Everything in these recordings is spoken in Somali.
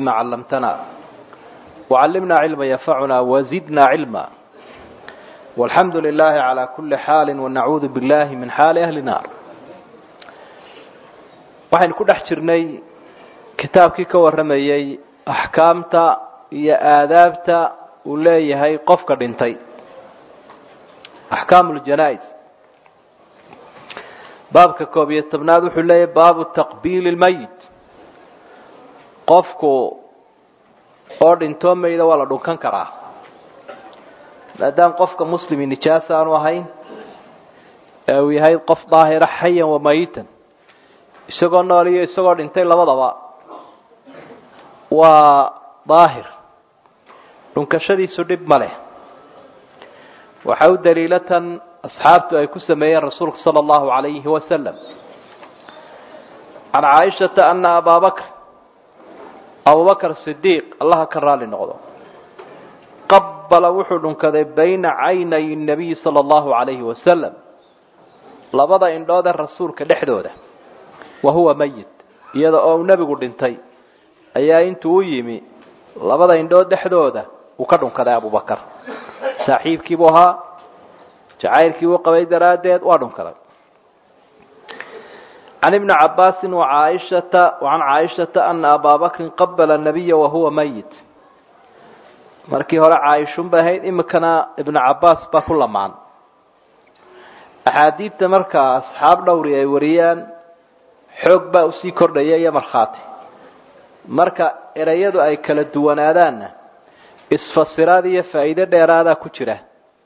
ما علمتنا وعلمنا علما ينفعنا وزدنا علما والحمد لله على كل حال ونعوذ بالله من حال أهل النار waxaynu ku dhex jirnay kitaabkii ka warramayey axkaamta iyo aadaabta uu leeyahay qofka dhintay axkaamu ljanaa-is baabka koob iyo tobnaad wuxuu leeyahay baabu taqbiili lmayit qofku oo dhintoo mayda waa la dhunkan karaa maadaama qofka muslimi nijaas aanu ahayn ee uu yahay qof daahira xayan wa mayitan isagoo nool iyo isagoo dhintay labadaba waa daahir dhunkashadiisu dhib ma leh waxa u daliilatan asxaabtu ay ku sameeyeen rasuulku sala allahu calayhi wasalam can caaishata ana abaa bakr abubakr sidiiq allaha ka raali noqdo qabala wuxuu dhunkaday bayna caynay nabiyi sala allahu calayhi wasalam labada indhood ee rasuulka dhexdooda wa huwa mayit iyada oo uu nebigu dhintay ayaa intuu u yimi labada indhood dhexdooda uu ka dhunkaday abubakar saaxiibkiibuu ahaa jacaylkiibuu qabay daraaddeed waa dhunkaday can ibni cabaasin wacaaishata wacan caaishata ana abaa bakrin qabala nabiya wahuwa mayit markii hore caaishun bay ahayd imikana ibnu cabaas baa ku lamaan axaadiidta markaa asxaab dhowri ay wariyaan xoog baa usii kordhaya iyo markhaati marka ereyadu ay kala duwanaadaanna isfasiraad iyo faa'iide dheeraadaa ku jira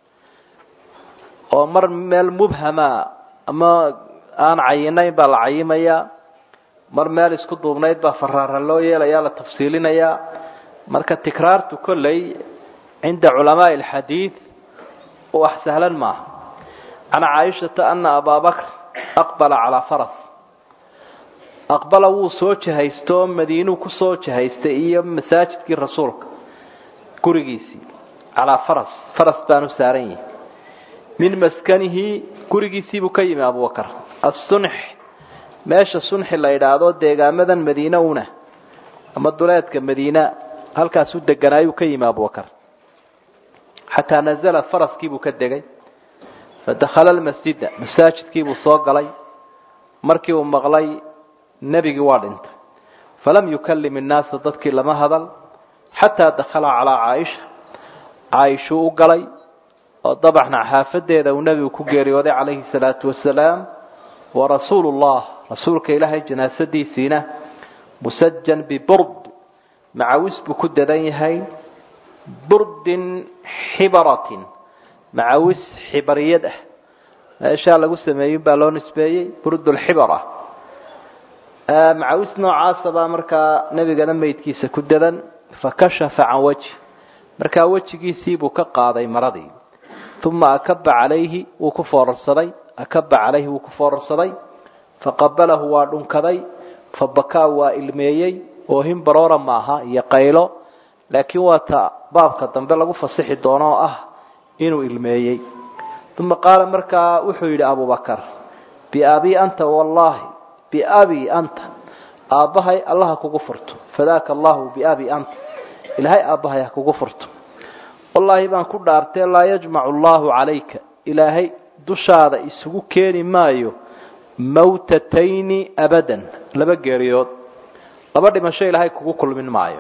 oo mar meel mubhama ama aan cayinayn baa la cayimayaa mar meel isku duubnayd baa faraara loo yeelayaa la tafsiilinayaa marka tikraartu kolley cinda culamaai alxadiid wax sahlan maaha can caaishata ana abaa bakr aqbala calaa faras aqbala wuu soo jahaysto madiinuu kusoo jahaystay iyo masaajidkii rasuulka gurigiisii calaa faras faras baanu saaran yihi min maskanihi gurigiisiibuu ka yimi abubakar assunx meesha sunxi la idhaahdo deegaamadan madiine una ama duleedka madiina halkaasuu deganaayuu ka yimi abubakar xataa nazala faraskiibuu ka degay fadakhala almasjida masaajidkiibuu soo galay markii uu maqlay nebigii waa dhintay falam yukallim innaasa dadkii lama hadal xataa dakhala calaa caaisha caaishuu u galay oo dabaxna xaafadeeda uu nebigu ku geeriyooday calayhi salaatu wasalaam wa rasuulu llah rasuulka ilaahay janaasadiisiina musajan biburd macawis buu ku dadan yahay burdin xibaratin macawis xibariyad ah meeshaa lagu sameeyin baa loo nisbeeyey burdulxibara macawis noocaasa baa markaa nebigana meydkiisa ku dadan fakashafa can wajhi markaa wejigiisiibuu ka qaaday maradii uma akaba calayhi wuu ku foorarsaday akaba calayhi wuu ku foorarsaday faqabalahu waa dhunkaday fabakaa waa ilmeeyey oohin baroora maaha iyo qaylo laakiin waa ta baabka dambe lagu fasixi doono oo ah inuu ilmeeyey uma qaala markaa wuxuu yidhi abubakar biabii anta wallaahi biabii anta aabbahay allaha kugu furto fadaaka allahu biabii anta ilaahay aabbahay ha kugu furto wallaahi baan ku dhaartee laa yajmacu allahu calayka ilaahay dushaada isugu keeni maayo mawtatayni abadan laba geeriyood laba dhimasho ilaahay kugu kulmin maayo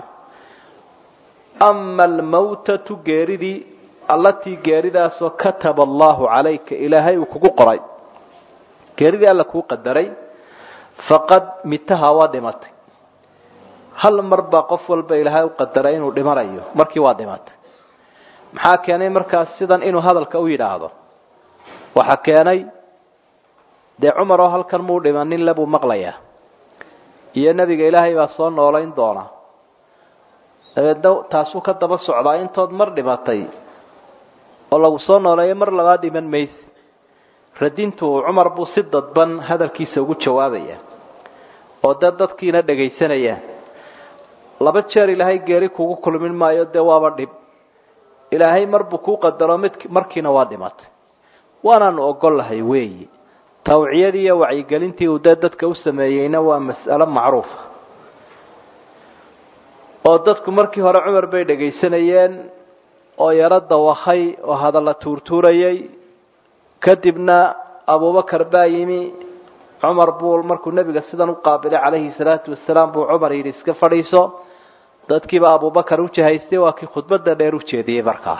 ama almawtatu geeridii allatii geeridaasoo kataba allahu calayka ilaahay uu kugu qoray geeridii alla kuu qadaray faqad mitaha waa dhimatay hal mar baa qof walba ilaahay u qadaray inuu dhimanayo markii waa dhimatay maxaa keenay markaas sidan inuu hadalka u yidhaahdo waxaa keenay dee cumar oo halkan muu dhimanin le buu maqlayaa iyo nebiga ilaahay baa soo noolayn doona dabeedna taasuu ka daba socdaa intood mar dhimatay oo lagu soo nooleeyo mar labaad dhiman mayse radintu cumar buu si dadban hadalkiisa ugu jawaabaya oo dee dadkiina dhegaysanayaan laba jeer ilaahay geeri kugu kulmin maayo dee waaba dhib ilaahay marbuu kuu qadaro mid markiina waa dhimatay waanaanu ogollahay weeyi tawciyadii iyo wacyigelintii uu dee dadka u sameeyeyna waa mas'alo macruufa oo dadku markii hore cumar bay dhegaysanayeen oo yaro dawakhay oo hadalla tuurtuurayay kadibna abubakar baa yimi cumar buu markuu nebiga sidan u qaabilay calayhi salaatu wasalaam buu cumar yidhi iska fadhiiso dadkiiba abubakar u jahaystay waa kii khudbadda dheer u jeediyey markaa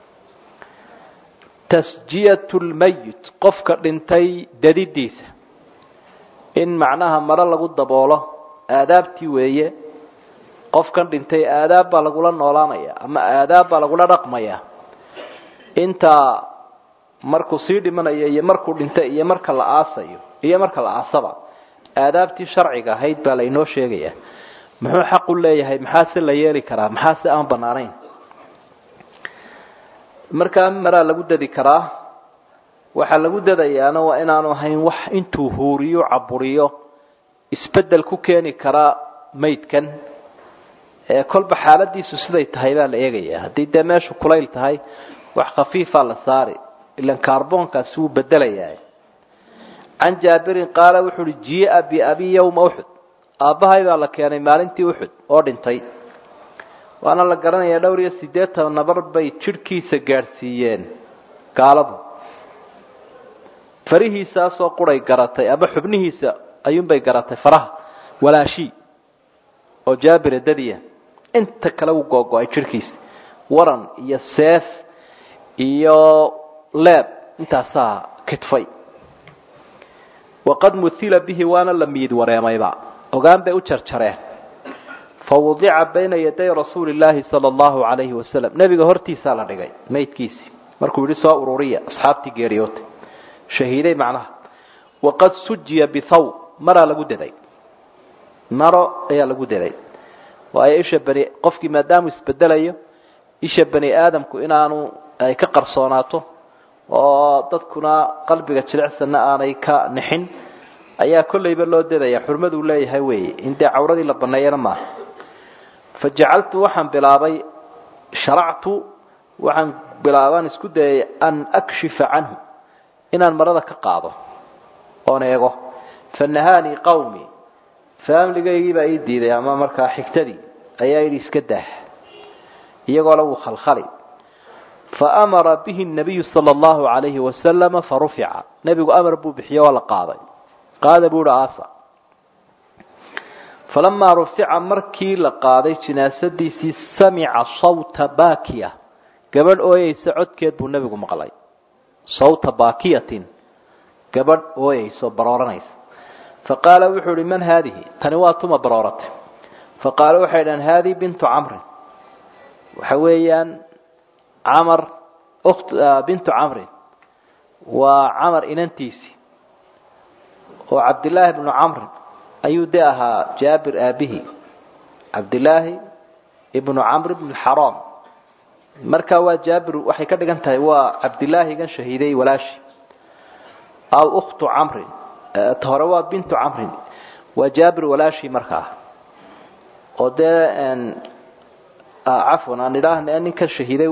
tasjiyatu lmayit qofka dhintay dadidiisa in macnaha maro lagu daboolo aadaabtii weeye qofkan dhintay aadaab baa lagula noolaanaya ama aadaab baa lagula dhaqmaya intaa markuu sii dhimanayo iyo markuu dhintay iyo marka la aasayo iyo marka la aasaba aadaabtii sharciga ahayd baa lainoo sheegaya muxuu xaq u leeyahay maxaa se la yeeli karaa maxaa se aan banaanayn markaa maraa lagu dadi karaa waxaa lagu dadayaana waa inaanu ahayn wax intuu huuriyo caburiyo isbedel ku keeni karaa maydkan ee kolba xaaladiisu siday tahay baa la eegaya haddii dee meeshu kulayl tahay wax khafiifaa la saari ilan kaarboonkaasi wuu bedelayaa can jaabirin qaala wuxu uhi jia biabi yowma uxud aabbahay baa la keenay maalintii uxud oo dhintay waana la garanayaa dhowr iyo siddeetan nabar bay jidhkiisa gaadhsiiyeen gaaladu farihiisaasoo quray garatay ama xubnihiisa ayuunbay garatay faraha walaashii oo jaabira dadiya inta kale wuu googo-ay jidhkiisa waran iyo seef iyo leeb intaasaa kitfay waqad muhila bihi waana la miid wareemayba ogaan bay u jarjareen fawudica bayna yaday rasuuli llaahi sala allahu calayhi wasalam nebiga hortiisaa la dhigay maydkiisii markuu yihi soo ururiya asxaabtii geeriyootay shahiiday macnaha waqad sujiya bithaw maraa lagu daday maro ayaa lagu daday waayo isha bani qofkii maadaamuu isbedelayo isha bani aadamku inaanu ay ka qarsoonaato oo dadkuna qalbiga jilicsanna aanay ka nixin ayaa kollayba loo dadaya xurmaduu leeyahay weeye in dee cawradii la baneeyana maaha fa jacaltu waxaan bilaabay sharactu waxaan bilaabaan isku dayay an akshifa canhu inaan marada ka qaado oon eego fa nahaanii qawmi faamligaygiibaa ii diiday ama markaa xigtadii ayaa yidhi iska daah iyagoo la wuu khalkhali faamara bihi nabiyu sala allahu calayhi wasalama farufica nebigu amar buu bixiye waa la qaaday qaada buu uhi aasa falamaa rufica markii la qaaday jinaasadiisii samica sawta baakiya gabadh ooyeysa codkeed buu nebigu maqlay sawta baakiyatin gabadh ooyeysa oo barooranaysa faqaala wuxuu ihi man haadihi tani waa tuma barooratay faqaala waxay dhahan haadihi bintu camrin waxa weeyaan camar kt bintu camrin waa camar inantiisii oo cabdillaahi bnu camrin ayuu de ahaa jaabir aabihi cabdillaahi ibnu camr bn xaraam marka waa jaabir waxay ka dhigan tahay waa cabdillaahigan shahiiday walaashi aw uktu camrin ta hore waa bintu camrin waa jaabir walaashi markaa oo dee cafwan aan idhaahna ninka shahiiday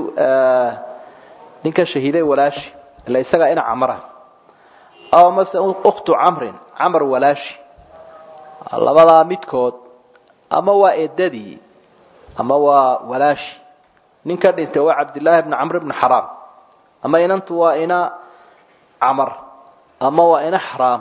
ninka shahiiday walaashi ila isagaa ina camara aw mase uktu camrin camar walaashi labadaa midkood ama waa eedadii ama waa walaashi ninka dhintay waa cabdillaahi bni camr bni xaraam ama inantu waa ina camar ama waa ina xaraam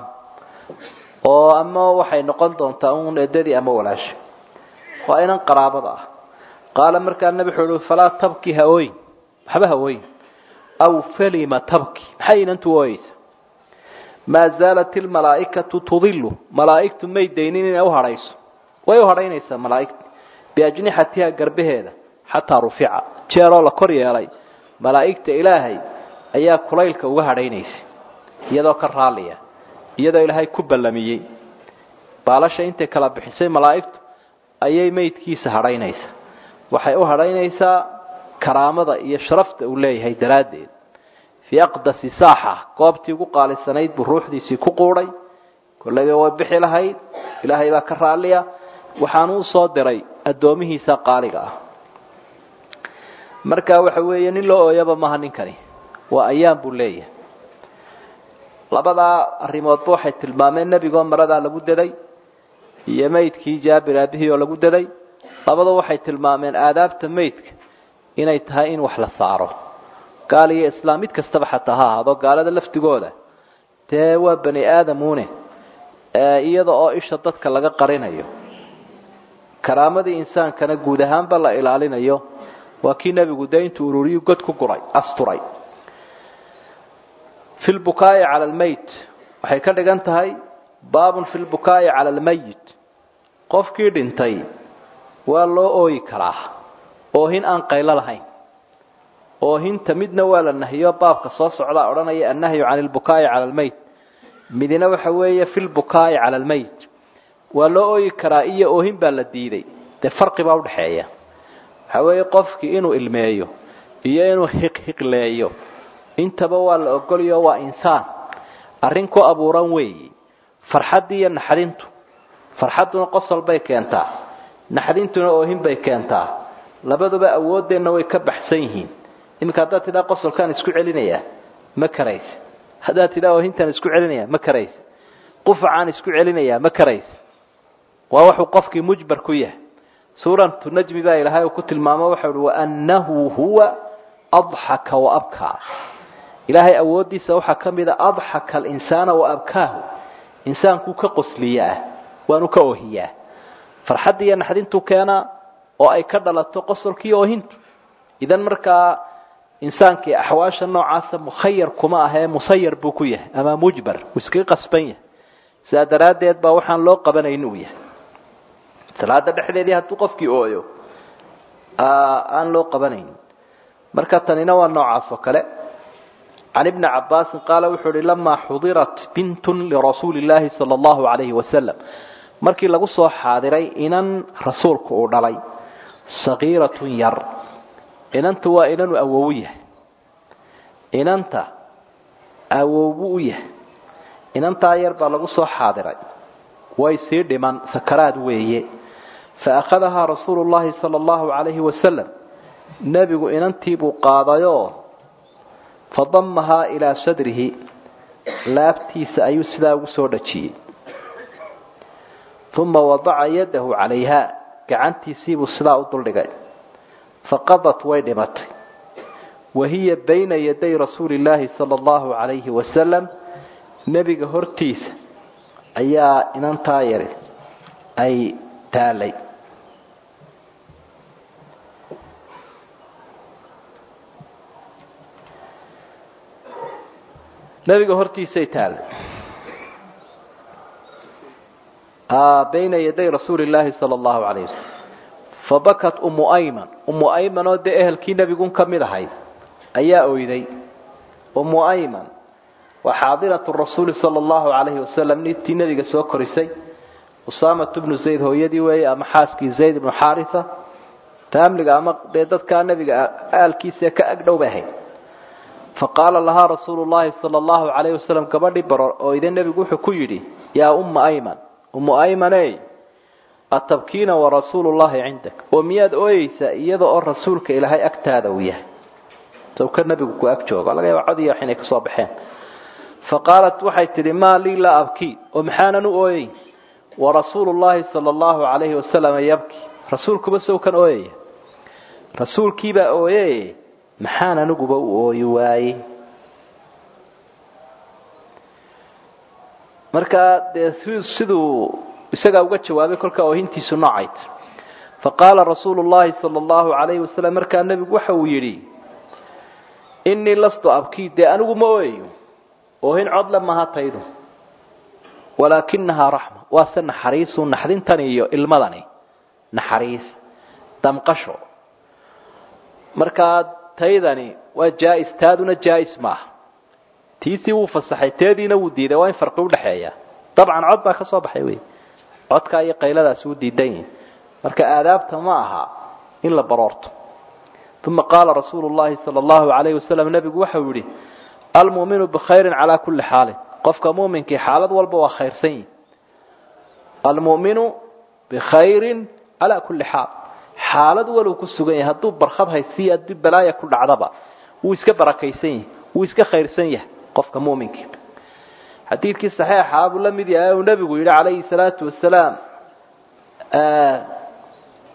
oo ama waxay noqon doontaa un eedadii ama walaashi waa inan qaraabada ah qaala markaa nabi wuxuu uhi falaa tabki ha ooyin waxba ha ooyin aw falima tabki maxay inantu ooyeysa maa zaalat ilmalaa'ikatu tudilu malaa'igtu may daynin inay uhadhayso way u hadhaynaysaa malaa'igta biajnixatiha garbaheeda xataa rufica jeeroo la kor yeelay malaa'igta ilaahay ayaa kulaylka uga hadhaynaysa iyadoo ka raalliya iyadoo ilaahay ku ballamiyey baalasha intay kala bixisay malaa'igtu ayay maydkiisa hadhaynaysa waxay u hadhaynaysaa karaamada iyo sharafta uu leeyahay daraaddeed fii aqdasi saaxa goobtii ugu qaalisanayd buu ruuxdiisii ku quudhay kollayba way bixi lahayd ilaahay baa ka raalliya waxaanu u soo diray addoomihiisa qaaliga ah marka waxa weeye nin loo ooyaba maaha ninkani waa ayaan buu leeyahay labadaa arrimoodba waxay tilmaameen nebigoo maradaa lagu daday iyo maydkii jaabir aabihii oo lagu daday labada waxay tilmaameen aadaabta meydka inay tahay in wax la saaro gaal iyo islaam mid kastaba xataa ha ahaado gaalada laftigooda dee waa bani aadamuune iyada oo isha dadka laga qarinayo karaamadii insaankana guud ahaanba la ilaalinayo waa kii nebigu dee intuu ururiyu god ku guray asturay fi lbukaa'i cala almeyt waxay ka dhigan tahay baabun fi lbukaa'i cala almeyit qofkii dhintay waa loo ooyi karaa oohin aan qaylo lahayn oohinta midna waa la nahiyo baabka soo socdaa odhanaya annahyu cani lbukaa'i cala almeyt midina waxa weeye fi lbukaa'i cala almeyt waa loo ooyi karaa iyo oohin baa la diiday dee farqi baa udhaxeeya waxa weeye qofkii inuu ilmeeyo iyo inuu hiqhiqleeyo intaba waa la ogolyo waa insaan arrin ku abuuran weeyi farxaddii iyo naxdintu farxadduna qosol bay keentaa naxdintuna oohin bay keentaa labaduba awooddeenna way ka baxsan yihiin iminka haddaad tidhaa qosolkaan isku celinayaa ma karaysa haddaad tidhaa oohintaan isku celinaya ma karaysa qufacaan isku celinayaa ma karaysa waa wuxuu qofkii mujbar ku yahay suuratu najmi baa ilaahay uu ku tilmaamo waxa uhi waannahu huwa adxaka waabkaa ilaahay awooddiisa waxaa ka mida adxaka alinsaana waabkaahu insaankuu ka qosliyaa waanu ka oohiyaa farxadda iyo naxdintuu keenaa oo ay ka dhalato qosolkiiyo oohintu idan markaa insaankii axwaasha noocaasa mukhayar kuma ahee musayar buu ku yahay ama mujbar uu iskaga qasban yahay sidaa daraaddeed baa waxaan loo qabanayn uu yahay salaada dhexdeedii hadduu qofkii ooyo aan loo qabanayn marka tanina waa noocaas oo kale can ibni cabaasin qaala wuxuu uhi lamaa xudirat bintun lirasuuli illaahi sala allahu calayhi wasalam markii lagu soo xaadiray inan rasuulku uu dhalay sagiiratun yar inanta waa inanu awowu yahay inanta awowbu u yahay inantaa yar baa lagu soo xaadiray way sii dhiman sakaraad weeye fa akhadahaa rasuulu llahi sala allahu calayhi wasalam nebigu inantiibuu qaadayoo fadamahaa ilaa sadrihi laabtiisa ayuu sidaa ugu soo dhajiyey uma wadaca yadahu calayha gacantiisiibuu sidaa u duldhigay faqadat way dhimatay wa hiya bayna yaday rasuuli illaahi sala allahu calayhi wasalam nebiga hortiisa ayaa inantaa yari ay taalay nebiga hortiisay taalay bayna yaday rasuuli illaahi sala allahu calayh wasalam fabakat ummu ayman ummu ayman oo dee ehelkii nebigun ka mid ahayd ayaa oyday ummu ayman waa xaadiratu rasuuli sala allahu calayhi wasalam nitii nebiga soo korisay usaamat bnu zayd hooyadii weeye ama xaaskii zayd ibnu xaarisa taamliga ama dee dadkaa nebiga aalkiisa ka agdhow bay ahayd faqaala lahaa rasuulu llahi sala allahu calayhi wasalam gabadhii baror oo ide nebigu wuxuu ku yidhi yaa umma ayman ummu aymaney atabkiina warasuulu llahi cindak oo miyaad ooyeysaa iyada oo rasuulka ilaahay agtaada uu yahay sawka nebigu ku ag joogo laga yaaba cod iyo wax inay kasoo baxeen faqaalat waxay tidhi maa lii laa abkii oo maxaanan u ooyey warasuulu llahi sala allahu calayhi wasalam yabki rasuulkuba sawkan ooyaya rasuulkiibaa ooye maxaan aniguba u ooyi waaye markaa dee siduu isagaa uga jawaabay kolkaa oohintiisu noocayd faqaala rasuulu llahi sala allahu calayhi wasalam markaa nebigu waxa uu yidhi innii lastu abkii dee anigu ma ooyayo oohin codle maha taydu walaakinahaa raxma waa se naxariisu naxdintani iyo ilmadani naxariis damqasho markaa taydani waa jaa-is taaduna jaa-is maaha tiisii wuu fasaxay teediina wuu diiday waa in farqi udhaxeeya dabcan cod baa ka soo baxay wey codkaa iyo qayladaasi u diidan yihin marka aadaabta ma aha in la baroorto uma qaala rasuulu llahi sala allahu calayhi wasalam nebigu waxau yihi almu'minu bikhayrin calaa kulli xaalin qofka muminkii xaalad walba waa khayrsan yihi almu'minu bikhayrin calaa kulli xaal xaalad waluu ku sugan yahay hadduu barkhad haysiiyo haddii balaaya ku dhacdaba wuu iska barakaysan yahay wuu iska khayrsan yahay qofka muminkii xadiidkii saxiixa buu la mid yahay uu nebigu yidhi calayhi salaatu wasalaam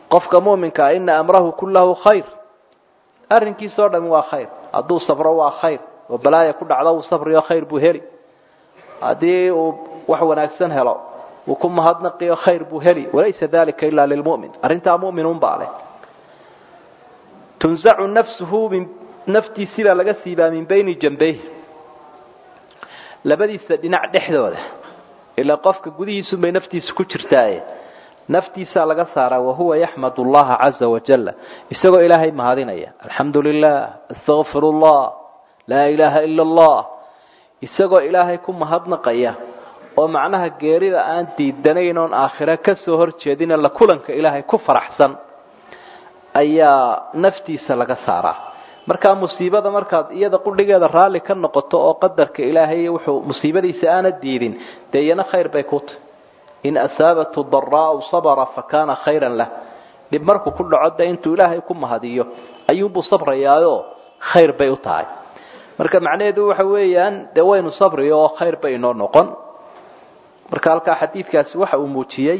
qofka muminkaa ina amrahu kullahu khayr arrinkiisao dhami waa khayr hadduu sabro waa khayr oo balaaya ku dhacdo uu sabriyo khayr buu heli haddii uu wax wanaagsan helo uu ku mahadnaqiyo khayr buu heli walaysa dalika ila lilmu'min arrintaa mu'minun baa leh tunzacu nafsuhu min naftiisii baa laga siibaa min bayni jambeyh labadiisa dhinac dhexdooda ilaa qofka gudihiisun bay naftiisa ku jirtaaye naftiisaa laga saaraa wahuwa yaxmad allaha caza wajala isagoo ilaahay mahadinaya alxamdu lilah astaqfir llah laa ilaaha ila allah isagoo ilaahay ku mahadnaqaya oo macnaha geerida aan diidanayn oon aakhira ka soo hor jeedina la kulanka ilaahay ku faraxsan ayaa naftiisa laga saaraa markaa musiibada markaad iyada qudhigeeda raalli ka noqoto oo qadarka ilaahay wuxuu musiibadiisa aana diidin dee iyana khayr bay ku tahy in asaabatu daraau sabra fakana khayran lah dhib markuu ku dhaco de intuu ilaahay ku mahadiyo ayuunbuu sabrayaayo khayr bay u tahay marka macnaheedu waxa weeyaan dee waynu sabriyo oo khayr bay inoo noqon marka halkaa xadiidkaasi waxa uu muujiyey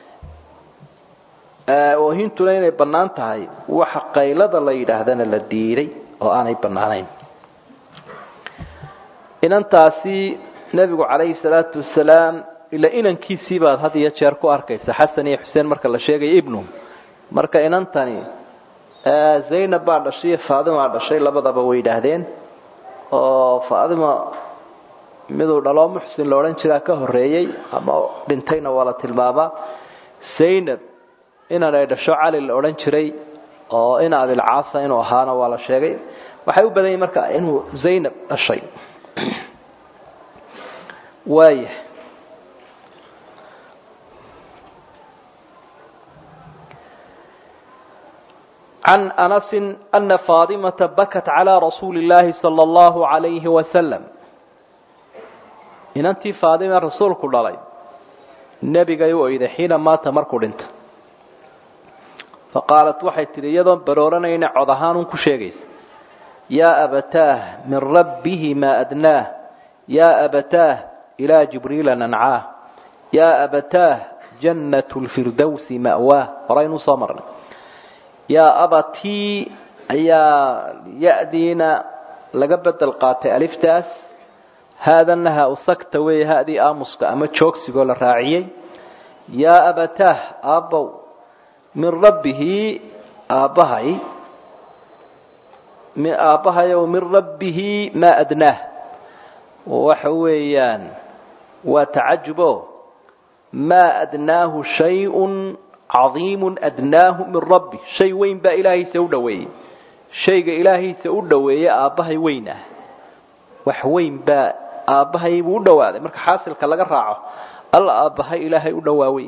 oohintuna inay bannaan tahay waxa qaylada la yidhaahdana la diiday oo aanay bannaanayn inantaasi nebigu calayhi salaatu wasalaam ila inankiisii baad had iyo jeer ku arkaysa xasan iyo xuseen marka la sheegayo ibnu marka inantani zaynab baa dhashay iyo faadima dhashay labadaba way yidhaahdeen oo faadima miduu dhaloo muxsin la odhan jiraa ka horreeyey ama dhintayna waa la tilmaamaa zaynab inan ay dhasho cali la odhan jiray oo ina abilcaasa inuu ahaana waa la sheegay waxay u badan yihin marka inuu zaynab dhashay waaya عن أنس أن فاطمة بكت على رسول الله صلى الله عليه وسلم إن أنت فاطمة رسول كل علي النبي قيو إذا حين مات مركو انت فقالت waxay tiri iyadoo barooranayna cod ahaan un ku sheegaysa yaa abataah min rabbihi maa adnaah yaa abataah ilaa jibriila nancaah yaa abataah jannatu lfirdowsi ma'waah horaynu soo marnay yaa abatii ayaa ya-diina laga bedel qaatay aliftaas haadana ha usagta weeye hadii aamuska ama joogsigoo la raaciyey yaa abataah aabbow min rabbihi aabbahay aabbahayow min rabbihi maa adnaah waxa weeyaan waa tacajubo maa adnaahu shayun cadiimu adnaahu min rabbi shay weyn baa ilaahiisa u dhoweeyey shayga ilaahiisa u dhoweeye aabbahay weyn ah wax weyn baa aabbahay buu u dhowaaday marka xaasilka laga raaco alla aabbahay ilaahay u dhowaawey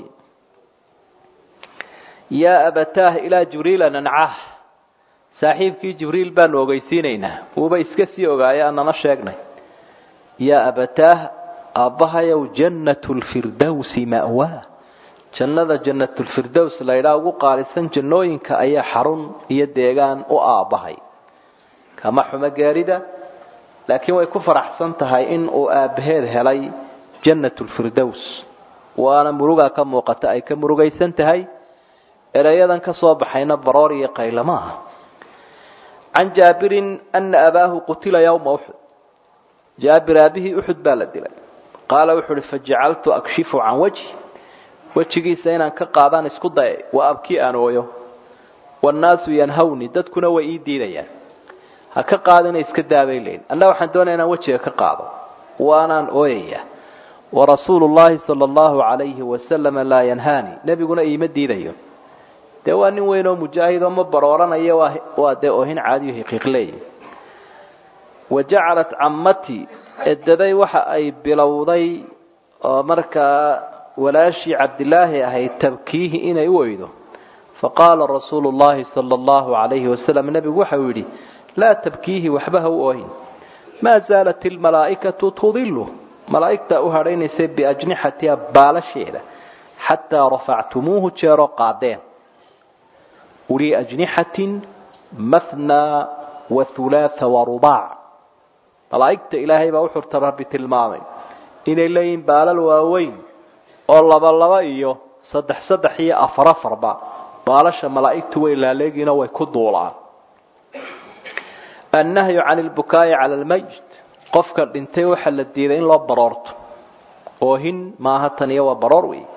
yaa abataah ilaa jibriila nancaah saaxiibkii jibriil baanu ogeysiinaynaa uuba iska sii ogaaye anana sheegnay yaa abataah aabbahayow jannatu lfirdowsi ma'waa jannada jannatulfirdows laydhaa ugu qaalisan jannooyinka ayaa xarun iyo deegaan u aabbahay kama xumo geerida laakiin way ku faraxsan tahay in uu aabbaheed helay jannatulfirdows waana murugaa ka muuqata ay ka murugaysan tahay erayadan ka soo baxayna baroor iyo qaylo ma aha can jaabirin ana abaahu qutila yowma uxud jaabir aabihii uxud baa la dilay qaala wuxu uhi fajacaltu akshifu can wajhi wejigiisa inaan ka qaadaan isku dayay waa abkii aan ooyo wannaasu yanhawni dadkuna way ii diidayaan ha ka qaadina iska daabay leyn anna waxaan doonaya inaan wejiga ka qaado waanaan ooyaya warasuulu llahi sala allahu calayhi wasalama laa yanhaani nebiguna iima diidayo dee waa nin weyn oo mujaahidoo ma barooranayo waa dee oohin caadiyo hiqiiqleey wa jacalat cammatii edaday waxa ay bilowday oo markaa walaashii cabdilaahi ahayd tabkiihi inay u oydo faqaala rasuulu llahi sala allahu calayhi wasalam nebigu waxau yidhi laa tabkiihi waxba ha u oohin maa zaalat ilmalaa'ikatu tudilu malaa'igtaa u hadhaynaysay biajnixatiha baalasheeda xataa rafactumuuhu jeeroo qaadeen uli ajnixatin mathnaa wa hulaatha wa rubaac malaa'igta ilaahay baa uxurta rabbi tilmaamay inay leeyihiin baalal waaweyn oo laba laba iyo saddex saddex iyo afar afarba baalasha malaa'igtu way laaleegiina way ku duulaan annahyu can lbukaa'i cala almayit qofka dhintay waxaa la diiday in loo baroorto oohin maaha tan iyo waa baroor wey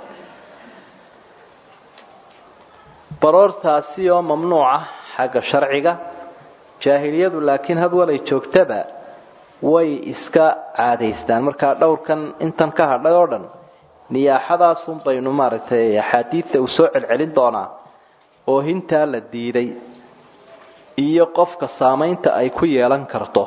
baroortaasi oo mamnuuca xagga sharciga jaahiliyadu laakiin hadwalay joogtaba way iska caadaystaan markaa dhowrkan intan ka hadhay oo dhan niyaaxadaasun baynu maaragtay axaadiidta uu soo celcelin doonaa oohintaa la diiday iyo qofka saamaynta ay ku yeelan karto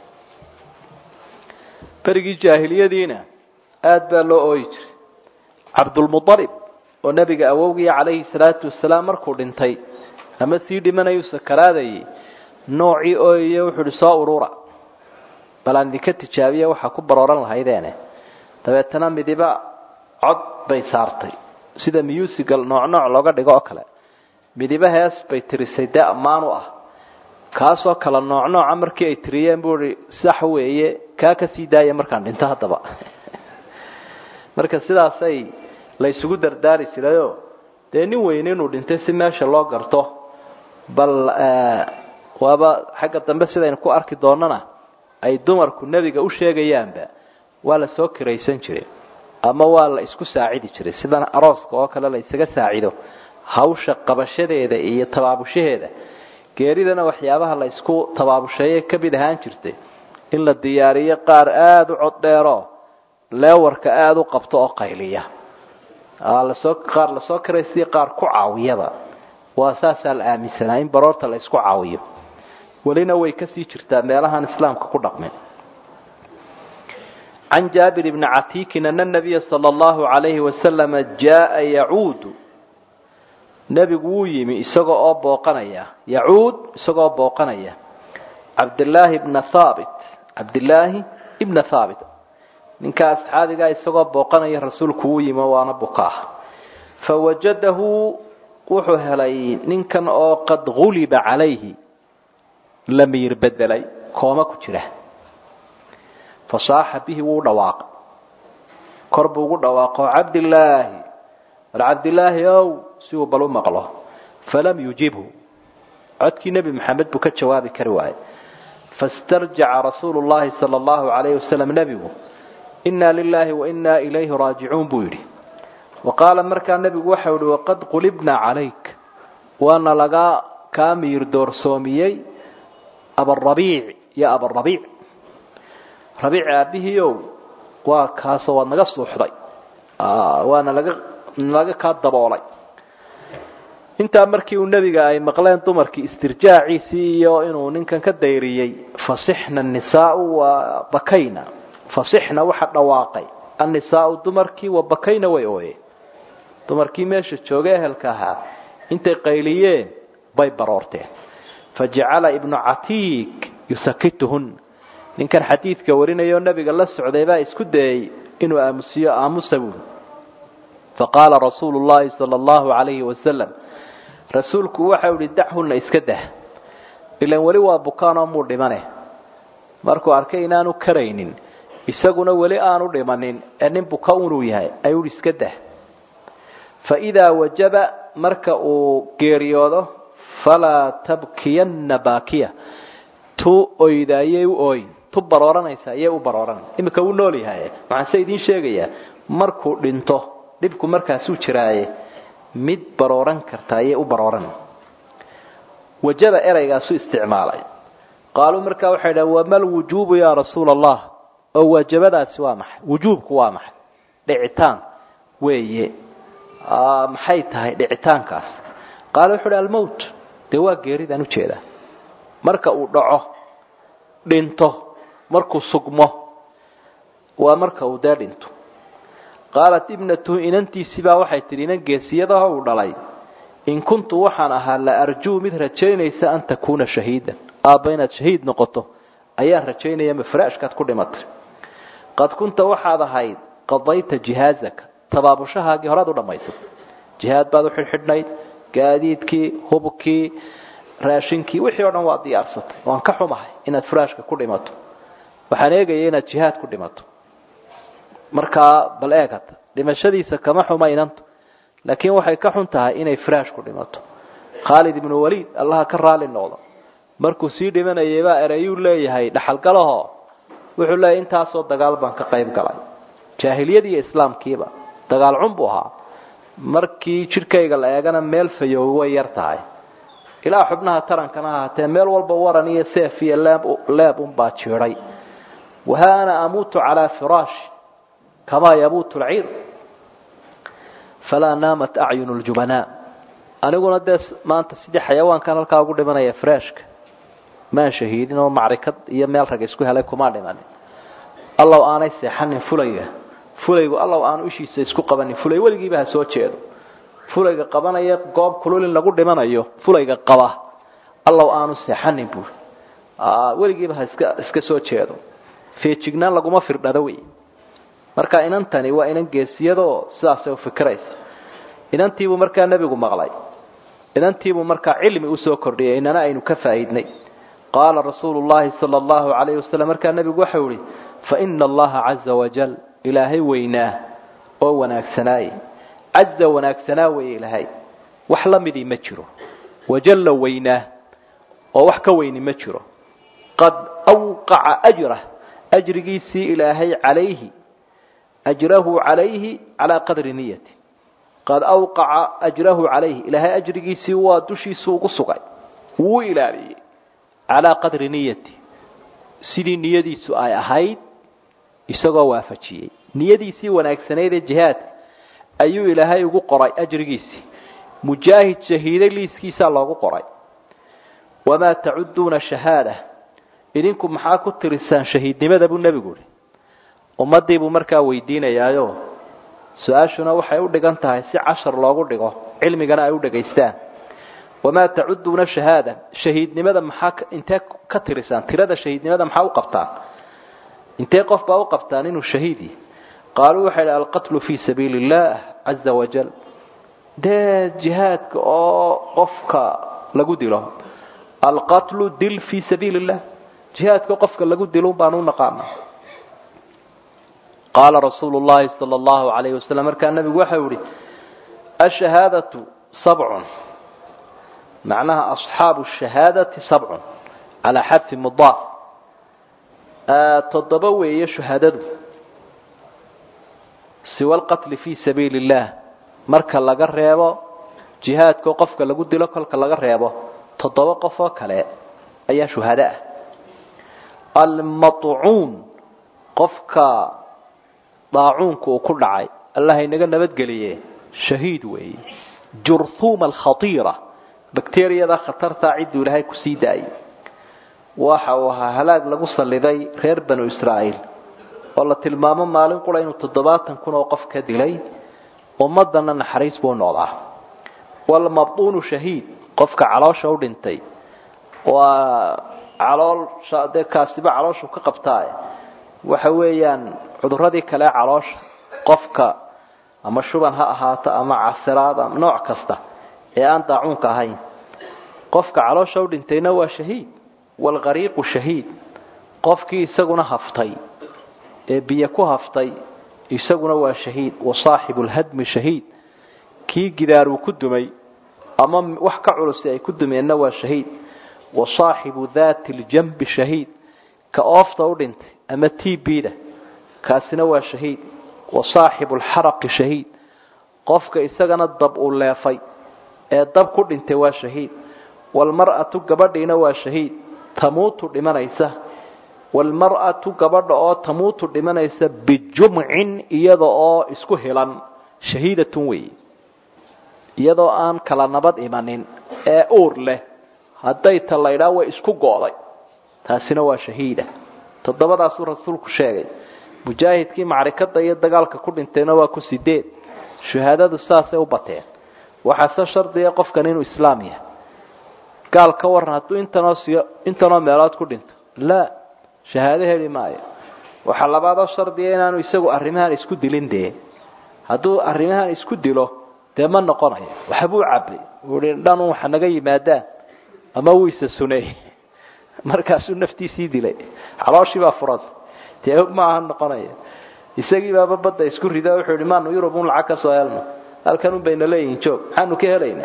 berigii jaahiliyadiina aada baa loo ooyi jiray cabdulmualib oo nebiga awowgii calayhi salaatu wasalaam markuu dhintay ama sii dhimanayuu sakaraadayay noocii ooyiye wuxuu ihi soo urura bal aan idinka tijaabiya waxaa ku barooran lahaydeene dabeetana midiba cod bay saartay sida musical nooc nooc looga dhigo oo kale midiba hees bay tirisay dee ammaan u ah kaasoo kala nooc nooca markii ay tiriyeen buu ihi sax weeye kaa ka sii daaya markaan dhinto haddaba marka sidaasay la isugu dardaari jirayoo dee nin weyne inuu dhintay si meesha loo garto bal waaba xagga dambe sidaynu ku arki doonana ay dumarku nebiga u sheegayaanba waa la soo kiraysan jiray ama waa la isku saacidi jiray sidan arooska oo kale la isaga saacido hawsha qabashadeeda iyo tabaabushaheeda geeridana waxyaabaha la isku tabaabusheeye ka mid ahaan jirtay in la diyaariyo qaar aada u cod dheero leewarka aada u qabto oo qayliya lasoo qaar lasoo kiraysiyo qaar ku caawiyaba waa saasaa la aaminsanaa in baroorta la isku caawiyo welina way kasii jirtaa meelahaan islaamka ku dhaqmin can jaabir bni catiikin ana nabiya sala allahu calayhi wasalama jaaa yacuudu nebigu wuu yimi isagoo oo booqanaya yacuud isagoo booqanaya cabdillaahi bna haabit cabdillaahi ibna haabit ninka asxaabigaa isagoo booqanaya rasuulku wuu yimi waana bukaah fawajadahu wuxuu helay ninkan oo qad guliba calayhi la miyir bedelay kooma ku jira fasaaxa bihi wuu dhawaaqay kor buu ugu dhawaaqo cabdillaahi war cabdillaahi ow si uu bal u maqlo falam yujibhu codkii nebi maxamed buu ka jawaabi kari waayey fastarjaca rasuulu llahi sala allahu calayhi wasalam nebigu inna lilaahi wa inna ilayhi raajicuun buu yidhi wa qaala markaa nebigu waxau ihi waqad qulibna calayk waana laga kaa miyir doorsoomiyey abarabiic yo abarabiic rabiic aabihiiow waa kaasoo waad naga suuxday waana laga laga kaa daboolay intaa markii uu nebiga ay maqleen dumarkii istirjaaciisii iyo inuu ninkan ka dayriyey fasixna anisaau wa bakayna fasixna waxa dhawaaqay annisaau dumarkii wa bakayna way ooyeen dumarkii meesha jooga ehelka ahaa intay qayliyeen bay baroorteen fajacala ibnu catiik yusakituhun ninkan xadiidka warinayoo nebiga la socday baa isku dayey inuu aamusiyo aamusa buuli faqaala rasuulu llahi sala allahu calayhi wasalam rasuulku waxau ihi dachunna iska dah ilan weli waa bukaanoo muu dhimane markuu arkay inaanu karaynin isaguna weli aanu dhimanin ee nin buka unuu yahay ayuu iska dah fa idaa wajaba marka uu geeriyoodo falaa tabkiyanna baakiya tu oydaayay u ooyin tu barooranaysa ayay u barooran iminka wuu nool yahay waxaan se idiin sheegayaa markuu dhinto dhibku markaasuu jiraaye mid barooran karta ayay u barooran wajaba eraygaasu isticmaalay qaaluu markaa waxay dhahen wama lwujuubu yaa rasuula allah oo waajabadaasi waa maxay wujuubku waa maxay dhicitaan weeye maxay tahay dhicitaankaas qaala wuxu uhi almowt dee waa geeridaan ujeedaa marka uu dhaco dhinto markuu sugmo waa marka uu dee dhinto qaalat ibnatuhu inantiisibaa waxay tidhi inan geesiyadaho uu dhalay in kuntu waxaan ahaa la arjuu mid rajaynaysa an takuuna shahiidan aabba inaad shahiid noqoto ayaan rajaynaya mafraashkaad ku dhimatay qad kunta waxaad ahayd qadayta jihaazaka tabaabushahaagii horaad u dhammaysatay jihaad baad u xidhxidhnayd gaadiidkii hubkii raashinkii wixii o dhan waad diyaarsatay waan ka xumahay inaad furaashka ku dhimato waxaan eegaya inaad jihaad ku dhimato markaa bal eegata dhimashadiisa kama xuma inantu laakiin waxay ka xun tahay inay firaash ku dhimato khaalid ibnu waliid allaha ka raali noqdo markuu sii dhimanayay baa ereyuu leeyahay dhaxalgalaho wuxuu leeyahay intaasoo dagaal baan ka qayb galay jaahiliyadii iyo islaamkiiba dagaal cun buu ahaa markii jidhkayga la eegana meel fayoobi way yar tahay ilaa xubnaha tarankana ahaatee meel walba waran iyo seef iyo leeb leeb unbaa jiiday waha ana amuutu calaa firaashi kamaa yabuutu lciir falaa naamat acyunu ljubanaa aniguna dee maanta sidii xayawaankan halkaa ugu dhimanaya freshka maan shahiidin oo macrikad iyo meel rag isku helay kuma dhimanin allaw aanay seexanin fulayga fulaygu allaw aanu ishiisa isku qabanin fulay weligiiba ha soo jeedo fulayga qabanaya goob kulul in lagu dhimanayo fulayga qaba allaw aanu seexanin buuri weligiiba ha iska iska soo jeedo feejignaan laguma firdhado wey marka inantani waa inan geesiyadoo sidaasay ufikiraysa inantiibuu markaa nebigu maqlay inantiibuu markaa cilmi usoo kordhiyay inana aynu ka faa'iidnay qaala rasuulu llahi sala allahu calayhi wasalam markaa nebigu waxau ihi faina allaha caza wajal ilaahay weynaa oo wanaagsanaaye caza wanaagsanaa weeye ilaahay wax la midii ma jiro wajalla weynaa oo wax ka weyni ma jiro qad awqaca ajrah ajrigiisii ilaahay calayhi ajrahu calayhi calaa qadri niyati qad awqaca ajrahu calayhi ilaahay ajrigiisii waa dushiisu ugu sugay wuu ilaaliyey calaa qadri niyati sidii niyadiisu ay ahayd isagoo waafajiyey niyadiisii wanaagsanayd ee jihaadka ayuu ilaahay ugu qoray ajrigiisii mujaahid shahiiday liiskiisaa loogu qoray wamaa tacuduuna shahaada idinku maxaa ku tirisaan shahiidnimada buu nebigu ihi ummadii buu markaa weydiinayaayo su-aashuna waxay u dhigan tahay si cashar loogu dhigo cilmigana ay u dhegaystaan wamaa tacuduuna shahaada shahiidnimada maxaa intee ka tirisaan tirada shahiidnimada maxaa u qabtaan intee qof baa u qabtaan inuu shahiidi qaaluu waxay idhi alqatlu fii sabiili illah caza wajal dee jihaadka oo qofka lagu dilo alqatlu dil fii sabiili illah jihaadka qofka lagu dilo baan u naqaana qaala rasuulu llahi sala allahu alayhi wasalam markaa nabigu waxau ihi ashahaadatu sabcun macnaha asxaabu shahaadati sabcun calaa xadfi mudaaf toddoba weeye shuhadadu siwa alqatli fii sabiili illah marka laga reebo jihaadkao qofka lagu dilo kolka laga reebo toddoba qof oo kale ayaa shuhado ah almaطcuun qofka daacuunka uu ku dhacay allah inaga nabadgeliye shahiid weeye jurhuuma alkhatiira bakteriyada khatartaa cidduu ilaahay kusii daayay waxa uu ahaa halaag lagu salliday reer banu israa'iil oo la tilmaamo maalin qura inuu toddobaatan kun oo qof ka dilay ummadana naxariis buu noqdaa walmabtuunu shahiid qofka caloosha u dhintay waa caloolsha dee kaasiba calooshu ka qabtaa waxa weeyaan cuduradii kale caloosha qofka ama shuban ha ahaato ama casiraad ama nooc kasta ee aan daacuunka ahayn qofka caloosha u dhintayna waa shahiid walqariiqu shahiid qofkii isaguna haftay ee biyo ku haftay isaguna waa shahiid wa saaxibu lhadmi shahiid kii gidaaruu ku dumay ama wax ka culusi ay ku dumeenna waa shahiid wa saaxibu daati ljambi shahiid ka oofta u dhintay ama t b da kaasina waa shahiid wa saaxibu lxaraqi shahiid qofka isagana dab uu leefay ee dab ku dhintay waa shahiid walmar'atu gabadhiina waa shahiid tamuutu dhimanaysa walmar'atu gabadha oo tamuutu dhimanaysa bijumcin iyada oo isku hilan shahiidatun weeye iyadoo aan kala nabad imanin ee uur leh hadday ta laydhaa way isku go'day taasina waa shahiida toddobadaasuu rasuulku sheegay mujaahidkii macrikada iyo dagaalka ku dhintayna waa ku sideed shahaadadu saasay u bateen waxaase shardiga qofkan inuu islaam yahay gaal ka waran hadduu intanoo siyo intanoo meelood ku dhinto laa shahaado heli maayo waxaa labaadoo shardiga inaanu isagu arrimahan isku dilin dee hadduu arrimahan isku dilo dee ma noqonayo waxbuu cabay ui dhan waxa naga yimaadaan ama wuu isa suneey markaasuu naftiisii dilay calooshii baa furanta dee maaha noqonaya isagii baaba badda isku rida wuxuu yihi maanu yurub un lacag ka soo helno halkan un bayna leeyihin joog maxaanu ka helaynaa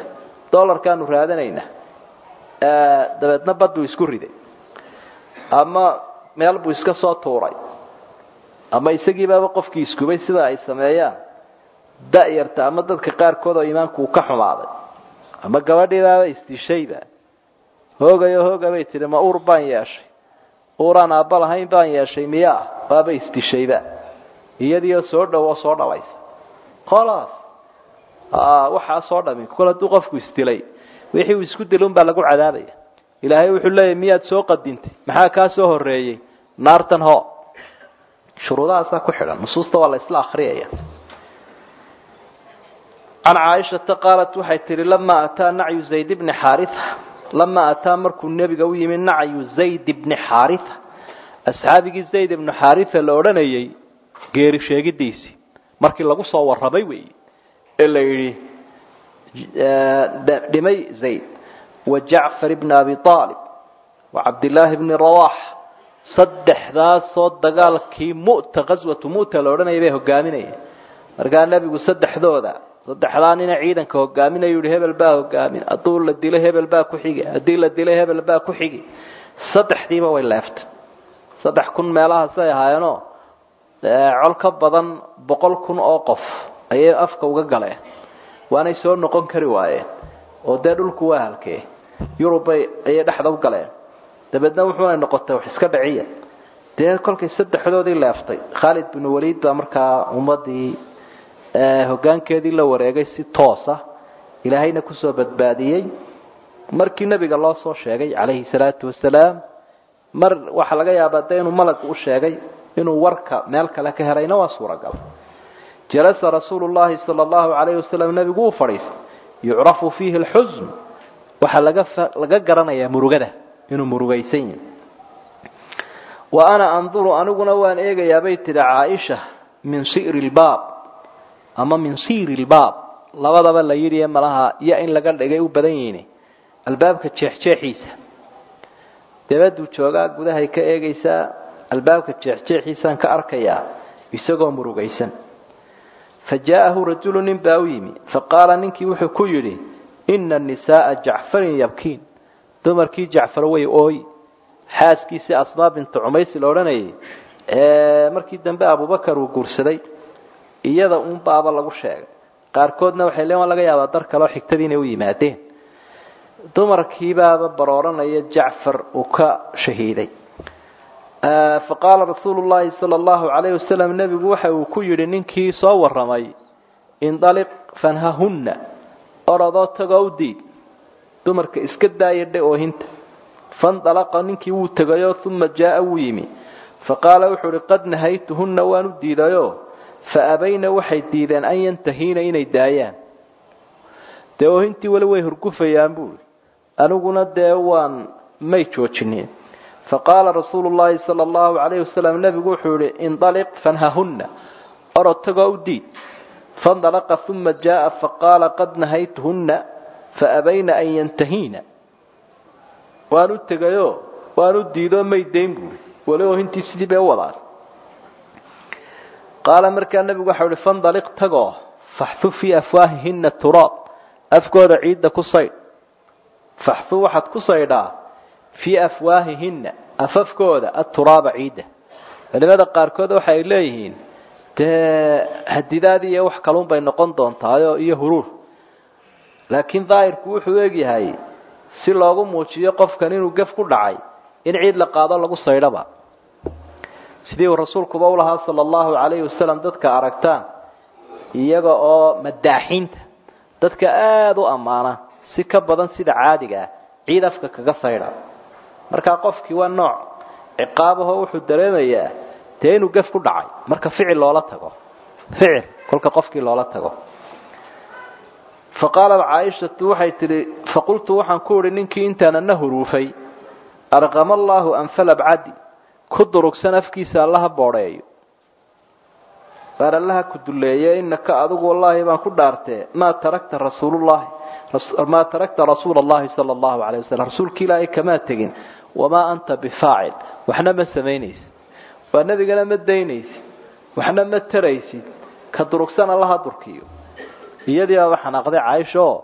dollarkaanu raadanaynaa dabeedna baduu isku riday ama meel buu iska soo tuuray ama isagiibaaba qofkii iskubay sida ay sameeyaan da-yarta ama dadka qaarkood oo iimaanku uu ka xumaaday ama gabadhiibaaba isdishayba hoogayo hooga bay tihi ma uur baan yeeshay uuraan aabba lahayn baan yeeshay miyaa waaba isdishayba iyadiioo soo dhow oo soo dhalaysa kholaas waxaa soo dhami kol hadduu qofku isdilay wixii uu isku dilay unbaa lagu cadaabaya ilaahay wuxuu leeyahy miyaad soo qadintay maxaa kaa soo horeeyey naartan ho shuruudahaasaa ku xidhan nusuusta waa la isla akriyaya can caaishata qaalat waxay tihi lamaa ataa nacyu zayd bni xaaritha lamaa ataa markuu nebiga u yimi nacyu zayd bni xaaritha asxaabigii zayd ibnu xaaritha la odhanayay geeri sheegidiisii markii lagu soo warramay weeye ee la yidhi dhimay zayd wa jacfar bni abi aalib wa cabdillaahi bni rawax saddexdaasoo dagaalkii mu'ta qaswatu mu'ta la odhanayay bay hogaaminayeen markaa nebigu saddexdooda saddexdaa nina ciidanka hogaaminayu yihi hebel baa hogaamin hadduu la dilo hebel baa ku xigi haddii la dilo hebel baa ku xigi saddexdiiba way leeftay saddex kun meelahaasay ahaayeenoo col ka badan boqol kun oo qof ayay afka uga galeen waanay soo noqon kari waayeen oo dee dhulku waa halkee yurubay ayay dhexda u galeen dabeedna wuxuuna noqotay wax iska dhiciya dee kolkay saddexdoodii leeftay khaalid binu waliid baa markaa ummadii hoggaankeedii la wareegay si toosa ilaahayna kusoo badbaadiyey markii nebiga loo soo sheegay calayhi salaatu wasalaam mar waxaa laga yaabaa dee inuu malag u sheegay inuu warka meel kale ka helayna waa suuragal jalasa rasuulu llahi sala allahu calayhi wasalam nebigu uu fadhiistay yucrafu fiihi alxusn waxaa laga laga garanayaa murugada inuu murugaysan yahay wa ana anduru aniguna waan eegayaa bay tidhi caaisha min si'ri lbaab ama min siiri lbaab labadaba la yidhi malaha iyo in laga dhigay u badan yihiin albaabka jeexjeexiisa dabaduu joogaa gudahay ka eegaysaa albaabka jeexjeexiisaan ka arkayaa isagoo murugaysan fa jaa'ahu rajulu nin baa u yimi faqaala ninkii wuxuu ku yidhi ina nisaaa jacfarin yabkiin dumarkii jacfar way ooy xaaskiisii asmaa bintu cumaysi la odhanayay ee markii dambe abubakar uu guursaday iyada un baaba lagu sheegay qaarkoodna waxay leen waa laga yaabaa dar kaleo xigtadii inay u yimaadeen dumarkiibaaba barooranaya jacfar uu ka shahiiday faqaala rasuulu llahi sala allahu calayhi wasalam nebigu waxa uu ku yidhi ninkii soo warramay indaliq fanhahunna orodoo tagoo u diid dumarka iska daaya dhe oohinta fandalaqa ninkii wuu tegayoo uma jaa'a wuu yimi faqaala wuxuu uhi qad nahaytuhunna waan u diidayoo fa abayna waxay diideen an yantahiina inay daayaan dee oohintii weli way hurgufayaan buui aniguna dee waan may joojinin faqaala rasuulu llahi sala allahu calayhi wasalam nebigu wuxuu yihi indaliq fanhahunna orod tagoo u diid faindalaqa uma jaa'a faqaala qad nahaytuhunna fa abayna an yantahiina waan u tegayoo waan u diidoo may dayn buui weli oohintii sidii bay u wadaan qaala markaa nebigu waxau ihi fandaliq tagoo faxu fii afwaahihina turaab afkooda ciidda ku saydh faxu waxaad ku saydhaa fii afwaahihina afafkooda aturaaba ciidda culimada qaarkood waxa ay leeyihiin dee hadidaad iyo wax kalun bay noqon doontaayo iyo huruur laakiin daahirku wuxuu egyahay si loogu muujiyo qofkan inuu gef ku dhacay in ciid la qaado lagu saydhaba sidii uu rasuulkuba ulahaa sala allahu calayhi wasalam dadka aragtaan iyaga oo madaaxiinta dadka aada u ammaana si ka badan sida caadiga ah ciid afka kaga saydha markaa qofkii waa nooc ciqaabaho wuxuu dareemayaa dee inuu gef ku dhacay marka ficil loola tago ficil kolka qofkii loola tago fa qaalat caaishatu waxay tidhi faqultu waxaan ku idhi ninkii intaanana huruufay arqama allaahu anfal abcadi ku durugsan afkiisa allaha boodheeyo baar allaha ku duleeye inaka adigu wallaahi baan ku dhaartee maa tarakta rasuulullahi maa tarakta rasuula allahi sala allahu calayh wasalam rasuulka ilaahay kamaa tegin wamaa anta bifaacil waxna ma samaynaysid waa nebigana ma daynaysid waxna ma taraysid ka durugsan allaha durkiyo iyadii baaba xanaaqday caaisha oo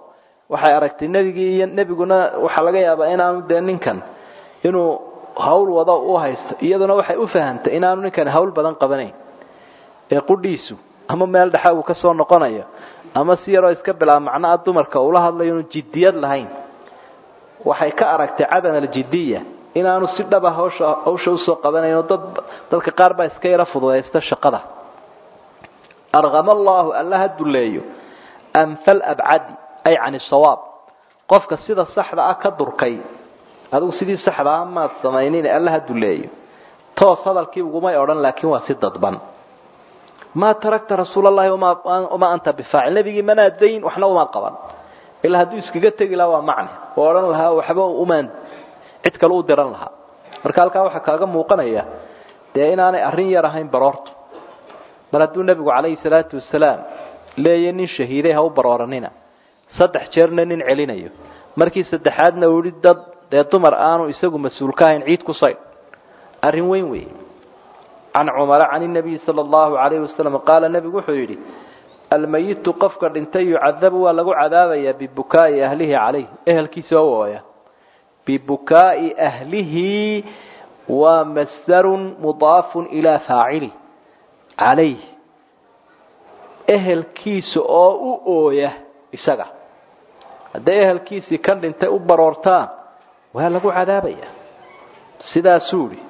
waxay aragtay nebigii iyo nebiguna waxaa laga yaabaa inaanu dee ninkan inuu hawl wado u haysto iyaduna waxay u fahamtay inaanu ninkan hawl badan qabanayn ee qudhiisu ama meel dhexa uu kasoo noqonayo ama si yaroo iska bilaa macnaa dumarka uula hadlayo inu jiddiyad lahayn waxay ka aragtay cadan aljidiya inaanu si dhaba hawsha hawsha usoo qabanayn oo dad dadka qaar baa iska yara fududaysta shaqada arqama allahu alla ha duleeyo amfal abcadi ay can sawaab qofka sida saxda ah ka durkay adigu sidii saxda ah maad samaynin alla ha duleeyo toos hadalkii ugumay odhan laakiin waa si dadban maa tarakta rasuul allahi wamaa anta bifaacil nebigii manaad dayn waxna umaad qaban ilaa hadduu iskaga tegi lahaa waa macne oo odhan lahaa waxba umaan cid kale u diran lahaa marka halkaa waxaa kaaga muuqanaya dee inaanay arrin yar ahayn baroortu mar hadduu nebigu calayhi salaatu wasalaam leeya nin shahiiday ha u barooranina saddex jeerna nin celinayo markii saddexaadna uu yihi dad dee dumar aanu isagu mas-uul ka ahayn ciid ku saydh arrin weyn weeye can cumara can inabiyi sala allahu calayhi wasalam qaala nebigu wuxuu yidhi almayitu qofka dhintay yucadabu waa lagu cadaabayaa bibukaa'i ahlihi calayh ehelkiisa oo ooya bibukaa'i ahlihi waa masdarun mudaafun ilaa faacili calayh ehelkiisa oo u ooya isaga hadday ehelkiisii kan dhintay u baroortaan waa lagu cadaabaya sidaasuu idhi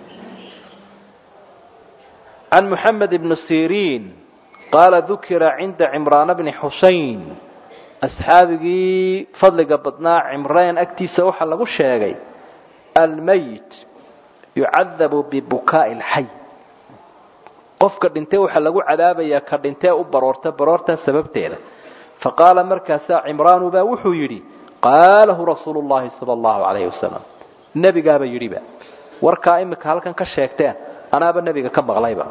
can moxamed ibni siriin qaala dukira cinda cimraana bni xusein asxaabigii fadliga badnaa cimraan agtiisa waxaa lagu sheegay almayit yucadabu bibukaa'i alxay qofka dhintay waxaa lagu cadaabayaa ka dhintee u baroorta baroortaa sababteeda faqaala markaasaa cimraanu baa wuxuu yidhi qaalahu rasuulu llahi sala allahu calayhi wasalam nebigaaba yidhiba warkaa imika halkan ka sheegteen anaaba nebiga ka maqlayba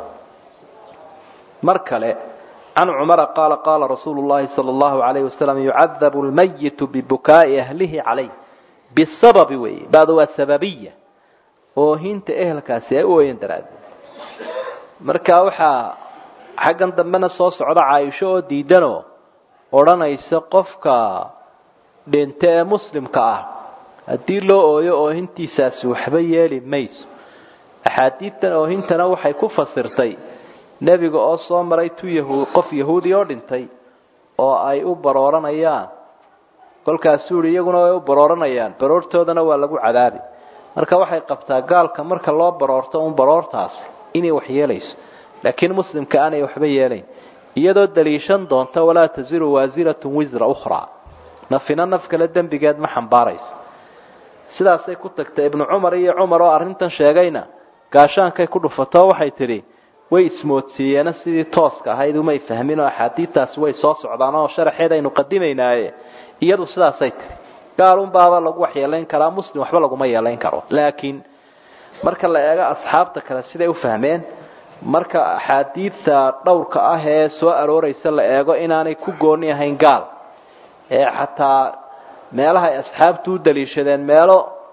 mar kale can cumara qaala qaala rasuulu llahi sala allahu calayhi wasalam yucadabu lmayitu bibukaa'i ahlihi calayh bisababi weeye bacdu waa sababiya oohinta ehelkaasi ay u ooyan daraaddeed marka waxaa xaggan dambena soo socda caaisho oo diidanoo odhanaysa qofka dhinta ee muslimka ah haddii loo ooyo oohintiisaasi waxba yeeli mayso axaadiidtan oohintana waxay ku fasirtay nebiga oo soo maray tu yahu qof yahuudi oo dhintay oo ay u barooranayaan kolkaasuu yihi iyaguna way u barooranayaan baroortoodana waa lagu cadaabi marka waxay qabtaa gaalka marka loo baroorto un baroortaasi inay wax yeelayso laakiin muslimka aanay waxba yeelayn iyadoo daliishan doonta walaa taziru waasiratun wisra ukhraa nafina naf kale dembigeed ma xambaarayso sidaasay ku tagtay ibnu cumar iyo cumar oo arrintan sheegayna gaashaankay ku dhufatoo waxay tidhi way ismoodsiiyeena sidii tooska ahayd umay fahmin oo axaadiidtaasi way soo socdaan oo sharaxeed aynu qadimaynaaye iyadu sidaasay tihi gaalunbaaba lagu waxyeelayn karaa muslim waxba laguma yeelayn karo laakiin marka la eego asxaabta kale siday u fahmeen marka axaadiidta dhowrka ah ee soo arooraysa la eego inaanay ku gooni ahayn gaal ee xataa meelaha ay asxaabtu u daliishadeen meelo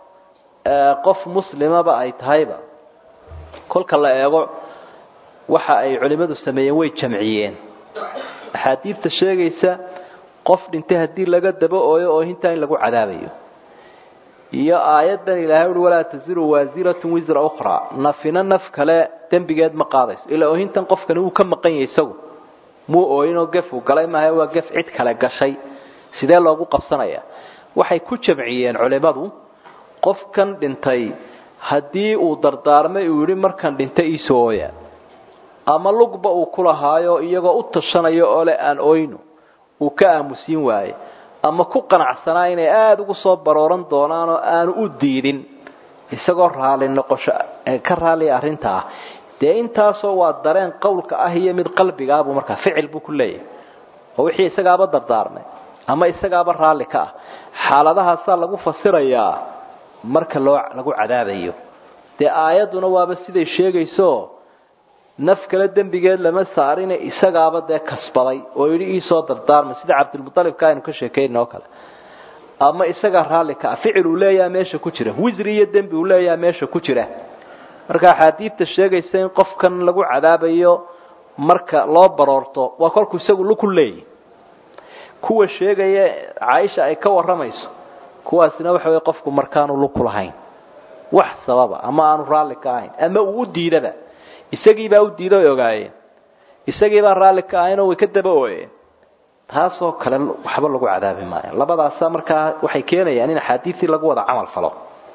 qof muslimaba ay tahayba kolka la eego waxa ay culimmadu sameeyeen way jamciyeen axaadiidta sheegaysa qof dhintay haddii laga daba ooyo oohintaa in lagu cadaabayo iyo aayaddan ilaahay uhi walaa taziru waasiratun wisra ukhraa nafina naf kale dembigeed ma qaadayso ilaa oohintan qofkani wuu ka maqan yahay isagu muu ooyinoo gef uu galay maaha waa gef cid kale gashay sidee loogu qabsanaya waxay ku jamciyeen culimmadu qofkan dhintay haddii uu dardaarmay uu yidhi markan dhintay iisoo ooya ama lugba uu ku lahaayo iyagoo u tashanayo oo leh aan oyno uu ka aamusiin waaye ama ku qanacsanaa inay aada ugu soo barooran doonaan oo aanu u diidin isagoo raali noqosho ka raaliya arrinta ah dee intaasoo waa dareen qowlka ah iyo mid qalbigaabuu markaa ficil buu ku leeyahay oo wixii isagaaba dardaarmay ama isagaaba raalli ka ah xaaladahaasaa lagu fasirayaa marka loo lagu cadaabayo dee aayadduna waaba siday sheegayso naf kale dembigeed lama saarine isagaaba dee kasbaday oo yidhi iisoo dardaarmay sida cabdilmualibka aynu ka sheekayna oo kale ama isagaa raalli ka ah ficil uu leeyaha meesha ku jira wisri iyo dembi uu leeyaha meesha ku jira marka axaadiidta sheegaysa in qofkan lagu cadaabayo marka loo baroorto waa kolkuu isagu luku leeyahy kuwa sheegaya caaisha ay ka warramayso kuwaasina waxa wey qofku markaanu luku lahayn wax sababa ama aanu raalli ka ahayn ama uu u diidaba isagiibaa u diida way ogaayeen isagiibaa raalli ka ahaynoo way ka daba ooyeen taasoo kale waxba lagu cadaabi maayo labadaasa markaa waxay keenayaan in axaadiisii lagu wada camal falo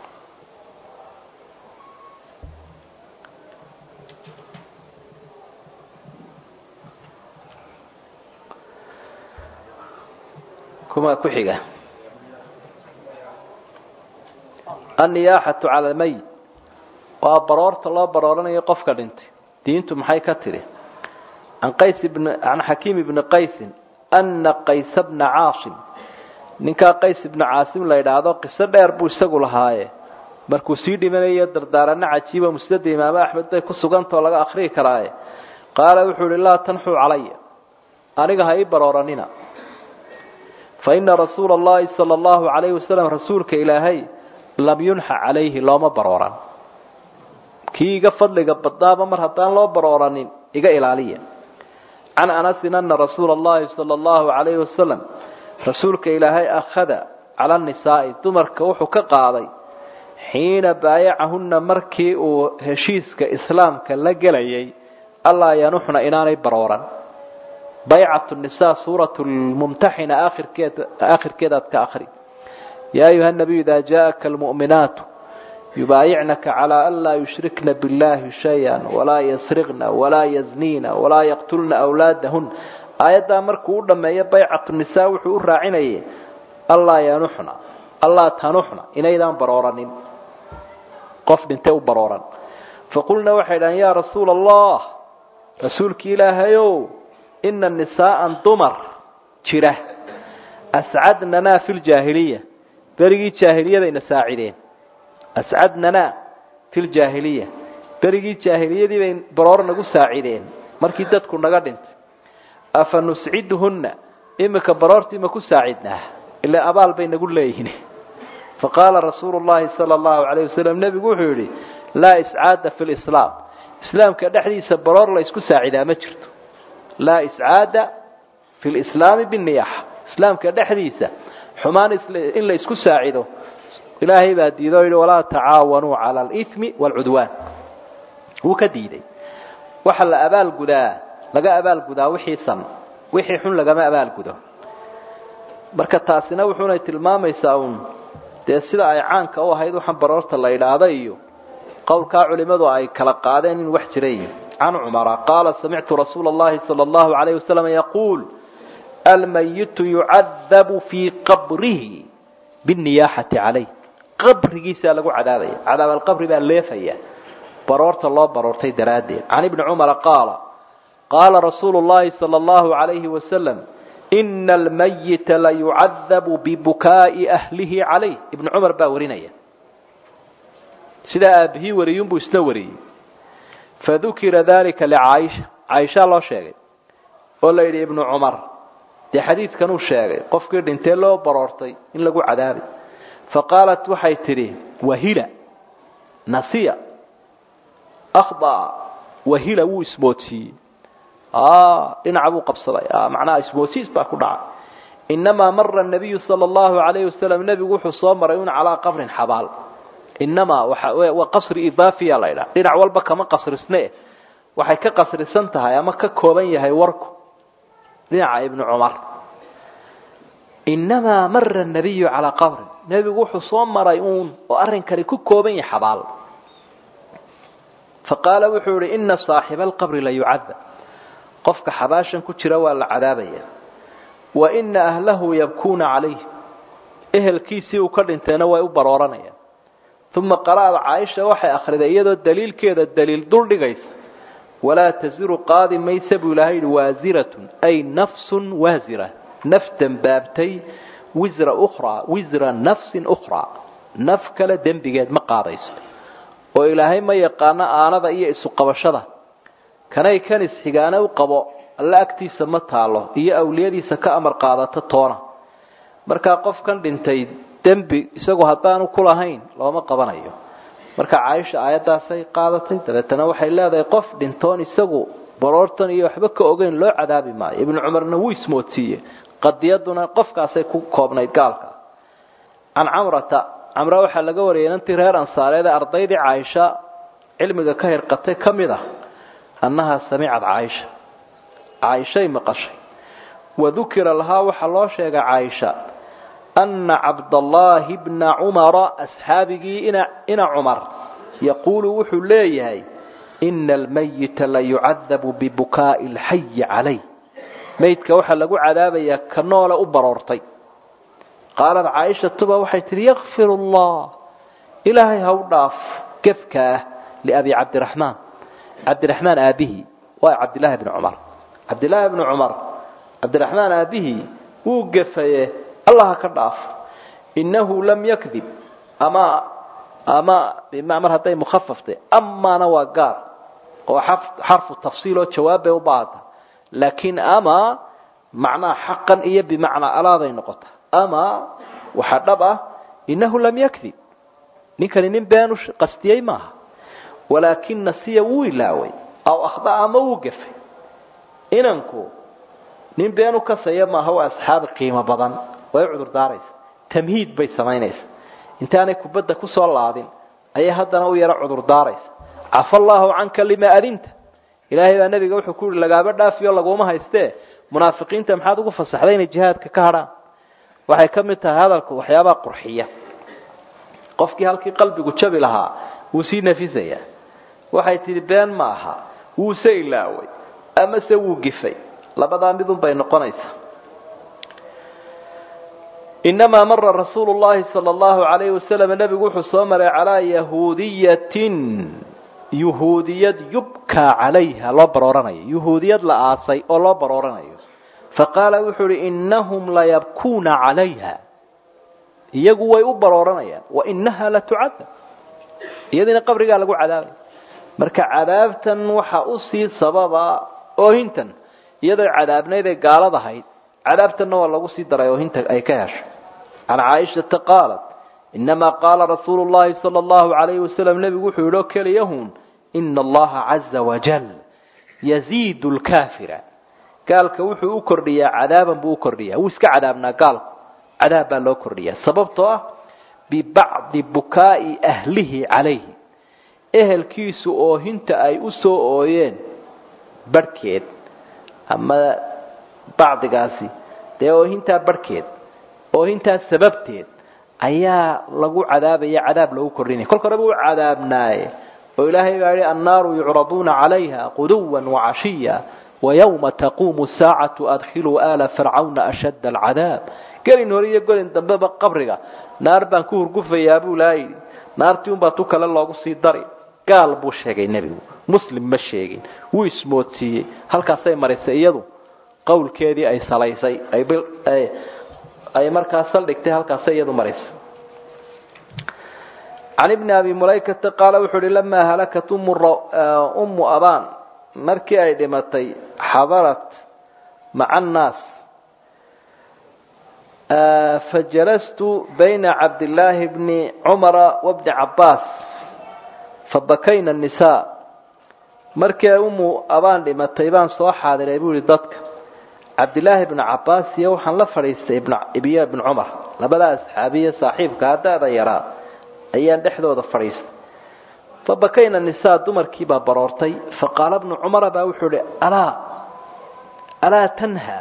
kuma ku xiga anniyaaxatu cala almayit waa baroorta loo barooranayo qofka dhintay diintu maxay ka tidhi can qays ibn can xakiim ibni qaysin ana qaysa bna caasim ninkaa qays ibna caasim la yidhaahdo qiso dheer buu isagu lahaaye markuu sii dhimanayo dardaarano cajiiba musnada imaamo axmed bay ku sugantao laga akriyi karaaye qaala wuxuu ihi laa tanxuu calaya aniga ha ii barooranina fa ina rasuula allahi sala allahu calayhi wasalam rasuulka ilaahay lam yunxa calayhi looma barooran kii iga fadliga badnaaba mar haddaan loo barooranin iga ilaaliya can anasin ana rasuula allahi sala allahu calayhi wasalam rasuulka ilaahay akhada cala nisaa'i dumarka wuxuu ka qaaday xiina baayacahunna markii uu heshiiska islaamka la gelayay allaa yanuxna inaanay barooran baycatu nisaa suuratu lmumtaxina aakhirkeed aakhirkeedaad ka akhri yaa ayuha nabiyu idaa jaءaka almu'minaatu yubaayicnaka calaa an laa yushrikna biاllahi shay-an walaa yasriqna walaa yazniina walaa yaqtulna awlaadahun aayaddaa markuu u dhammeeyo baycatu nisaa wuxuu u raacinayay allaa yanuxna allaa tanuxna inaydaan barooranin qof dhintay u barooran faqulna waxay dhahan yaa rasuula allah rasuulki ilaahayow ina nisaa'an dumar jira ascadnanaa fi ljaahiliya berigii jaahiliyadayna saacideen ascadnanaa fi ljaahiliya berigii jaahiliyadii bay baroor nagu saacideen markii dadku naga dhintay afa nusciduhunna imika baroortii ma ku saacidnaa ilaa abaal bay nagu leeyihin faqaala rasuulu llahi sala allahu calayh wasalam nebigu wuxuu yidhi laa iscaada fi lislaam islaamka dhexdiisa baroor la ysku saacidaa ma jirto laa iscaada fi lislaami binniyaxa islaamka dhexdiisa xumaan in la isku saacido ilaahay baa diido o yidhi walaa tacaawanuu cala alimi waalcudwaan wuu ka diiday waxa la abaalgudaa laga abaalgudaa wixii san wixii xun lagama abaalgudo marka taasina wuxuunay tilmaamaysaa uun dee sida ay caanka u ahayd waxaan baroorta la idhaahda iyo qowlkaa culimadu ay kala qaadeen in wax jiray can cumara qaala samictu rasuula allahi sala allahu calayh wasalam yaquul almayitu yucadabu fii qabrihi binniyaaxati calayh qabrigiisaa lagu cadaabaya cadaab alqabri baa leefaya baroorta loo baroortay daraaddeed can ibni cumara qaala qaala rasuulu llahi sala allahu calayhi wasalam ina almayita layucadabu bibukaa'i ahlihi calayh ibnu cumar baa warinaya sidaa aabihii wariyunbuu isna wariyey fadukira dalika licaaisha caaishaa loo sheegay oo la yidhi ibnu cumar dee xadiidkanuu sheegay qofkii dhintee loo baroortay in lagu cadaabay faqaalat waxay tidhi wahila nasiya akhdaa wahila wuu ismoodsiiyey dhinaca buu qabsaday macnaha ismoodsiis baa ku dhacay inamaa mara nabiyu sala allahu calayhi wasalam nebigu wuxuu soo maray un calaa qabrin xabaal inamaa waa qasri idaafiya la ydhaha dhinac walba kama qasrisne waxay ka qasrisan tahay ama ka kooban yahay warku dhinaca ibnu cumar inamaa mara nabiyu calaa qabrin nebigu wuxuu soo maray uun oo arrinkani ku kooban yahay xabaal faqaala wuxuu yihi ina saaxiba alqabri la yucadab qofka xabaashan ku jira waa la cadaabaya wa ina ahlahu yabkuuna calayh ehelkiisii uu ka dhintayna way u barooranayaan uma qara'ad caaisha waxay akhriday iyadoo daliilkeeda daliil dul dhigaysa walaa tasiru qaadi maysa buu ilaahay yidhi waasiratun ay nafsun waasira naf dembaabtay wisra ukhraa wisra nafsin ukhraa naf kale dembigeed ma qaadayso oo ilaahay ma yaqaano aanada iyo isu qabashada kanay kan isxigaane u qabo alla agtiisa ma taalo iyo awliyadiisa ka amar qaadata toona markaa qofkan dhintay dembi isagu haddaanu ku lahayn looma qabanayo marka caaisha aayaddaasay qaadatay dabeetana waxay leedahay qof dhintoon isagu baroortan iyo waxba ka ogeyn loo cadaabi maayo ibnu cumarna wuu ismoodsiiye qadiyaduna qofkaasay ku koobnayd gaalka can camrata camra waxaa laga wariyay inantii reer ansaareed ee ardaydii caaisha cilmiga ka hirqatay ka mid ah annahaa samicad caaisha caaishay maqashay wadukira lahaa waxaa loo sheegay caaisha ana cabdallaahi bna cumara asxaabigii ina cumar yaquulu wuxuu leeyahay ina almayita la yucadabu bibukaa'i alxayi calayh maydka waxaa lagu cadaabayaa ka noole u baroortay qaalad caaishatuba waxay tihi yakfir allah ilaahay ha u dhaaf gefka ah liabi cabdiraxmaan cabdiraxmaan aabihii waa cabdillaahi bni cumar cabdillaahi bni cumar cabdiraxmaan aabihii wuu gefaye allah ha ka dhaaf innahu lam yakdib ama ama bimacmar hadday mukhafaftay amaana waa gaar oo xarfu tafsiil oo jawaab bay u baahata laakiin ama macnaha xaqan iyo bimacnaa alaaday noqota ama waxaa dhab ah innahu lam yakdib ninkani nin beenu qastiyey maaha walaakina siya wuu ilaaway aw akhda ama wuu gefay inanku nin beenu kasaya maaha waa asxaabi qiimo badan way cudur daaraysa tamhiid bay samaynaysa intaanay kubadda kusoo laadin ayay haddana u yaro cudur daaraysa cafa allaahu canka lima adinta ilaahay baa nebiga wuxuu ku yihi lagaaba dhaafiyo laguma haystee munaafiqiinta maxaad ugu fasaxday inay jihaadka ka hadhaan waxay ka mid tahay hadalku waxyaabaha qurxiya qofkii halkii qalbigu jabi lahaa wuu sii nafisayaa waxay tidhi been ma aha wuuse ilaaway amase wuu gifay labadaa midun bay noqonaysaa inamaa mara rasuulu llahi sala allahu alayhi wasalam nebigu wuxuu soo maray calaa yahuudiyatin yuhuudiyad yubkaa calayha loo barooranayo yuhuudiyad la aasay oo loo barooranayo faqaala wuxuu uhi inahum layabkuuna calayha iyagu way u barooranayaan wainaha la tucadab iyadiina qabrigaa lagu cadaabay marka cadaabtan waxaa usii sababa oohintan iyadoo cadaabnayd ay gaalad ahayd cadaabtanna waa lagu sii daray oohinta ay ka hesho can caaishata qaalat inamaa qaala rasuulu llahi sala allahu alayhi wasalam nebigu wuxuu yidhi oo keliyahun ina allaha caza wajal yaziidu lkaafira gaalka wuxuu u kordhiyaa cadaaban buu u kordhiyaa wuu iska cadaabnaa gaalku cadaab baa loo kordhiyaa sababtoo ah bibacdi bukaa'i ahlihi calayhi ehelkiisu oohinta ay u soo ooyeen barhkeed ama bacdigaasi dee oohintaa barhkeed oohintaa sababteed ayaa lagu cadaabaya cadaab lagu kordhinaya kolka horeba u cadaabnaaye oo ilaahay baa yihi annaaru yucraduuna calayha quduwan wacashiya wayawma taquumu saacatu adkhiluu aala fircawna ashadda alcadaab gelin hore iyo gelin dambeba qabriga naar baan ku hurgufayaa buu laa yidhi naartii unbaa tu kale loogu sii dari gaal buu sheegay nebigu muslim ma sheegin wuu ismoodsiiyey halkaasay marisay iyadu qowlkeedii ay salaysay ay markaa saldhigtay halkaasay iyadu marisay can ibni abi mulaykata qaala wuxuu uhi lamaa halakat ummu abaan markii ay dhimatay xadarat maca annaas fajalastu bayna cabdillaahi bni cumara wabni cabbaas fabakayna annisaa markii ay ummu abaan dhimatay baan soo xaadiray buu yihi dadka cabdillaahi bnu cabbaas iyo waxaan la fadhiistay ibiyo ibnu cumar labadaa asxaabiya saaxiibka haddaada yaraa ayaan dhexdooda fadhiistay fabakayna nisaa dumarkii baa baroortay faqaala bnu cumara baa wuxuu ihi alaa alaa tanha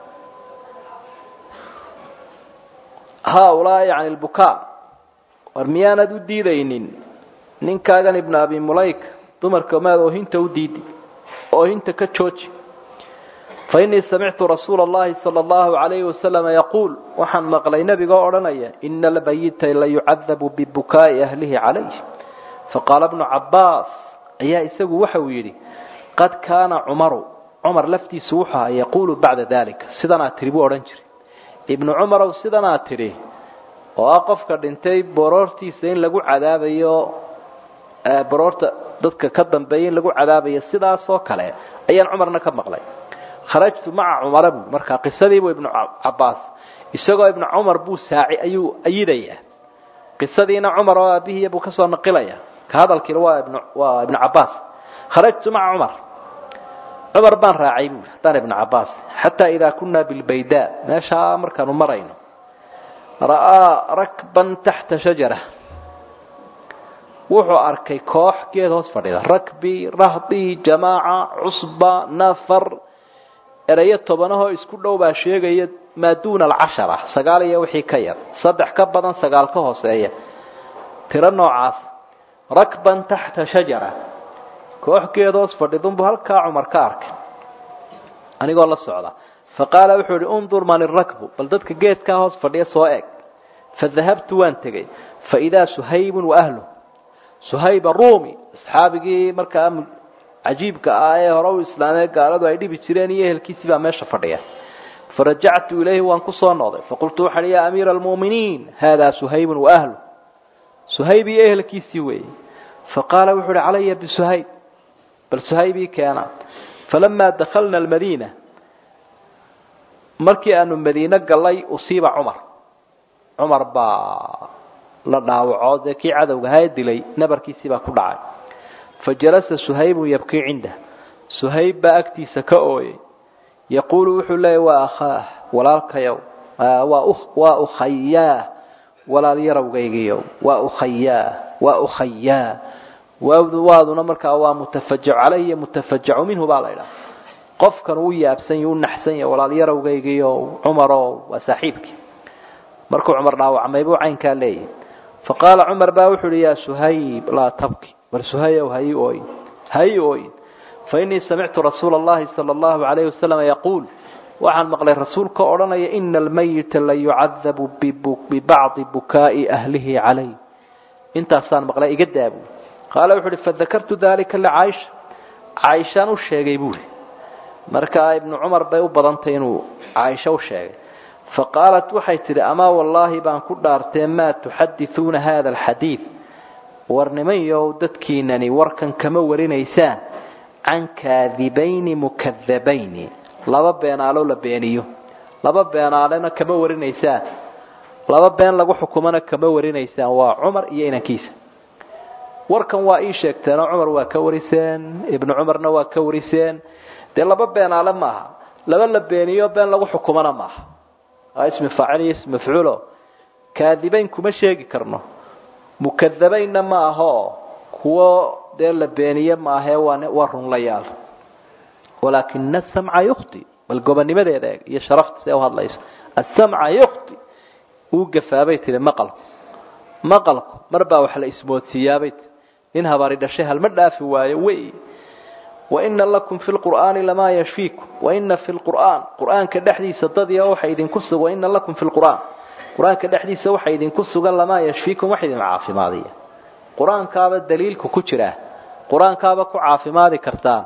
haaulaai can lbukaa war miyaanad u diidaynin ninkaagan ibnu abi mulayka dumarka maad oohinta u diidi oohinta ka jooji fainii samictu rasuula allahi sala allahu alayhi wasalama yaquul waxaan maqlay nebigoo odhanaya ina albayita la yucadabu bibukaa'i ahlihi calayh faqaala bnu cabbaas ayaa isagu waxa uu yidhi qad kaana cumaru cumar laftiisu wuxuu ahaa yaquulu bacda dalika sidanaa tidhi buu odhan jiray ibnu cumarow sidanaa tidhi oo ah qofka dhintay boroortiisa in lagu cadaabayo boroorta dadka ka dambeeya in lagu cadaabayo sidaasoo kale ayaan cumarna ka maqlay kharajtu maca cumara buu markaa qisadiibuu ibnu cabbaas isagoo ibnu cumar buu saaci ayuu ayidayaa qisadiina cumar oo aabihiiya buu kasoo naqilaya ka hadalkiina waa ibn waa ibnu cabbaas kharajtu maca cumar cumar baan raacay buui haddaan ibnu cabbaas xataa idaa kunaa bilbaydaa meeshaa markaanu marayno ra'aa rakban taxta shajara wuxuu arkay koox geed hoos fadhida rakbi rahdi jamaaca cusba nafar erayo tobanahoo isku dhow baa sheegaya maa duuna alcashara sagaal iyo wixii ka yar saddex ka badan sagaal ka hooseeya tiro noocaas rakban taxta shajara koox geed hoos fadhidunbu halkaa cumar ka arkay anigoo la socda faqaala wuxuu ihi undur man irakbu bal dadka geedkaa hoos fadhiya soo eg fadahabtu waan tegey faidaa suhaybun waahluh suhayb arumi asxaabigii markaa cajiibka ah ee hore u islaamee gaaladu ay dhibi jireen iyo ehelkiisii baa meesha fadhiya farajactu ilayhi waan kusoo noqday faqultu waxaan ya amiira almu'miniin haadaa suhaybun waahluh suhayb iyo ehelkiisii weeye faqaala wuxuu uhi calaya bisuhayb bal suhaybii keena falamaa dakhalna almadiina markii aanu madiine gallay usiiba cumar cumar baa la dhaawaco dee kii cadowga haa dilay nabarkiisii baa ku dhacay fa jalasa suhaybun yabkii cindah suhayb baa agtiisa ka ooyay yaquulu wuxuu leeyahy waa akhaah walaalkayow waa ukhayaah walaal yarawgaygiyow waa ukhayaah waa ukhayaa waawdu waaduna markaa waa mutafajacu caleyhi mutafajacu minhu baa la ydhaha qofkan uu yaabsan yahy u naxsan yahy walaal yarawgaygiyo cumarow waa saaxiibkii markuu cumar dhaawacmay buu caynkaa leeyahy faqaala cumar baa wuxuu uhi yaa suhayb laa tabki war suhayow hayi ooyin hayi ooyin fainii samictu rasuula allahi sala allahu calayhi wasalam yaquul waxaan maqlay rasuulka odhanaya ina almayita la yucadabu bibacdi bukaa'i ahlihi calayh intaasaan maqlay iga daabu qaala wuxu uhi fadakartu dalika licaaisha caaishaan u sheegay buuhi markaa ibnu cumar bay u badantay inuu caaisha u sheegay faqaalat waxay tidhi amaa wallaahi baan ku dhaartee maa tuxadithuuna hada alxadiid war nimanyow dadkiinani warkan kama warinaysaan can kaadibayni mukadabayni laba beenaalo la beeniyo laba beenaalena kama warinaysaan laba been lagu xukumana kama warinaysaan waa cumar iyo inankiisa warkan waa ii sheegteenoo cumar waa ka wariseen ibnu cumarna waa ka wariseen dee laba beenaale maaha laba la beeniyo been lagu xukumana maaha waa ismi faacil iyo ismi mafcuulo kaadibayn kuma sheegi karno mukadabaynna ma aho kuwo dee la beeniye maahee waa waa runlayaal walaakina asamca yukti bal gobonimadeeda eeg iyo sharafta see u hadlayso asamca yukti uu gafaabay tihi maqalku maqalku mar baa wax la ismoodsiiyaabay tii nin habaari dhashay halma dhaafi waayo wey waina lakum fi lqur'aani lamaa yashfiikum waina fi lqur'aan qur'aanka dhexdiisa dadiya waxa idinku sugan waina lakum fi lqur'aan qur-aanka dhexdiisa waxa idinku sugan lamaa yashfiikum wax idin caafimaadiya qur-aankaaba daliilku ku jira qur-aankaaba ku caafimaadi kartaan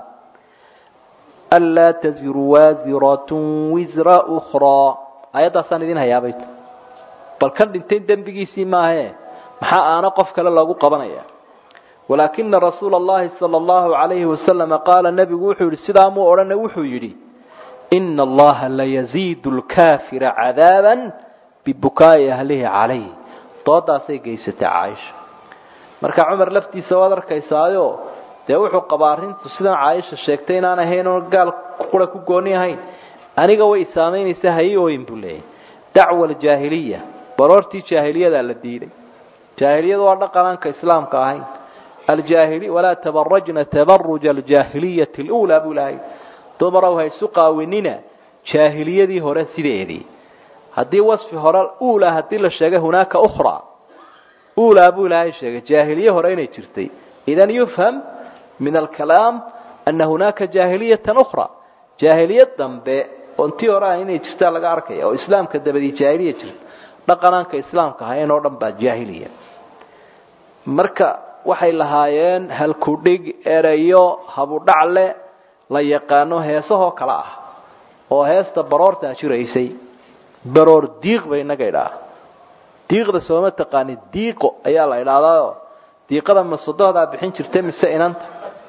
anlaa taziru waasiratun wisra ukhraa ayaddaasaan idin hayaabay bal kan dhintay dembigiisii maahe maxaa aana qof kale loogu qabanaya walaakina rasuula allahi sala allahu calayhi wasalama qaala nebigu wuxuu yidhi sidaa muu odhana wuxuu yidhi ina allaha layaziidu lkaafira cadaaban bibukaa'i ahlihi calayh doodaasay geysatay caaisha marka cumar laftiisa waad arkaysaayo dee wuxuu qabaa arrintu sidan caaisha sheegtay inaan ahayn oon gaal qura ku gooni ahayn aniga way saamaynaysa hayi ooyin buu leeyahy dacwa aljaahiliya baroortii jaahiliyadaa la diiday jaahiliyadu waa dhaqanaanka islaamka ahayn aljaahili walaa tabarajna tabaruja aljaahiliyati luulaa buu lahay dumarow ha isu qaawinina jaahiliyadii hore sideedii haddii wasfi hore uula haddii la sheegay hunaaka ukhraa uulaa buu ilaahay sheegay jaahiliye hore inay jirtay idan yufham min alkalaam ana hunaaka jaahiliyatan ukhra jaahiliyad dambe oon tii hore ah inay jirtaa laga arkaya oo islaamka dabadii jaahiliya jirta dhaqanaanka islaamka ahayn oo dhan baa jaahiliya marka waxay lahaayeen halkudhig erayo habudhacle la yaqaano heesahoo kale ah oo heesta baroortaa jiraysay baroor diiq bay inaga idhaa diiqda sooma taqaani diiqo ayaa la idhaahdaao diiqada ma sodohdaa bixin jirta mise inanta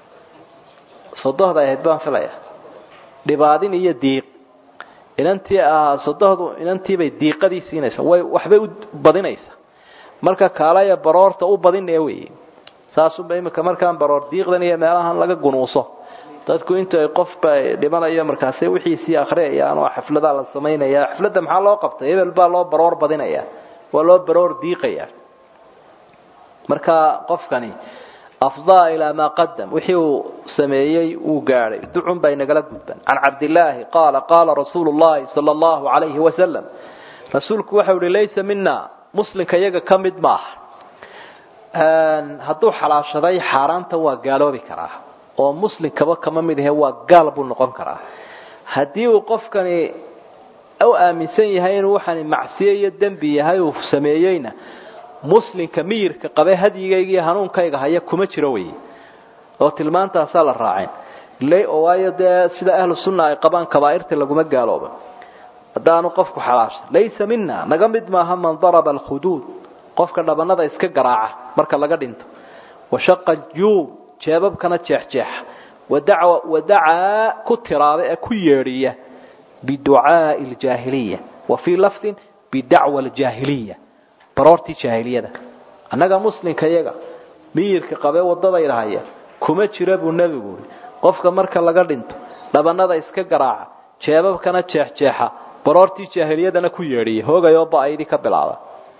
sodohda ahayd baan filaya dhibaadin iyo diiq inantii ahaa sodohdu inantiibay diiqadii siinaysa way waxbay u badinaysa marka kaalaya baroorta u badinaya wey saasunba imika markaan baroor diiqdan iyo meelahan laga gunuuso dadku intu ay qofba dhimanayo markaase wixiisii akhriyayaan oo xafladaa la samaynaya xafladda maxaa loo qabtay hebel baa loo baroor badinaya waa loo baroor diiqaya marka qofkani afdaa ilaa maa qadam wixii uu sameeyey uu gaadhay ducun baa inagala gudban can cabdillaahi qaala qaala rasuulu llahi sala allahu calayhi wasalam rasuulku waxau ihi laysa mina muslimka iyaga ka mid maaha hadduu xalaashaday xaaraanta waa gaaloobi karaa oo muslimkaba kama mid ahe waa gaal buu noqon karaa haddii uu qofkani u aaminsan yahay inuu waxani macsiye iyo dembi yahay uu sameeyeyna muslimka miyirka qabe hadyigayga iyo hanuunkayga haya kuma jiro wey oo tilmaantaasaa la raaceen waayo dee sida ahlu sunna ay qabaan kabaa'irta laguma gaalooba haddaanu qofku xalaasha laysa mina naga mid maaha man daraba alkhuduud qofka dhabanada iska garaaca marka laga dhinto washaqa juub jeebabkana jeexjeexa wadacaa ku tiraada ee ku yeedhiya biducaai ljaahiliya wa fii lafdin bidacwa aljaahiliya baroortii jaahiliyada annaga muslimka iyaga miyirka qabee wadadayda haya kuma jira buu nebigu ui qofka marka laga dhinto dhabanada iska garaaca jeebabkana jeexjeexa baroortii jaahiliyadana ku yeedhiya hoogayoo ba-aydi ka bilaaba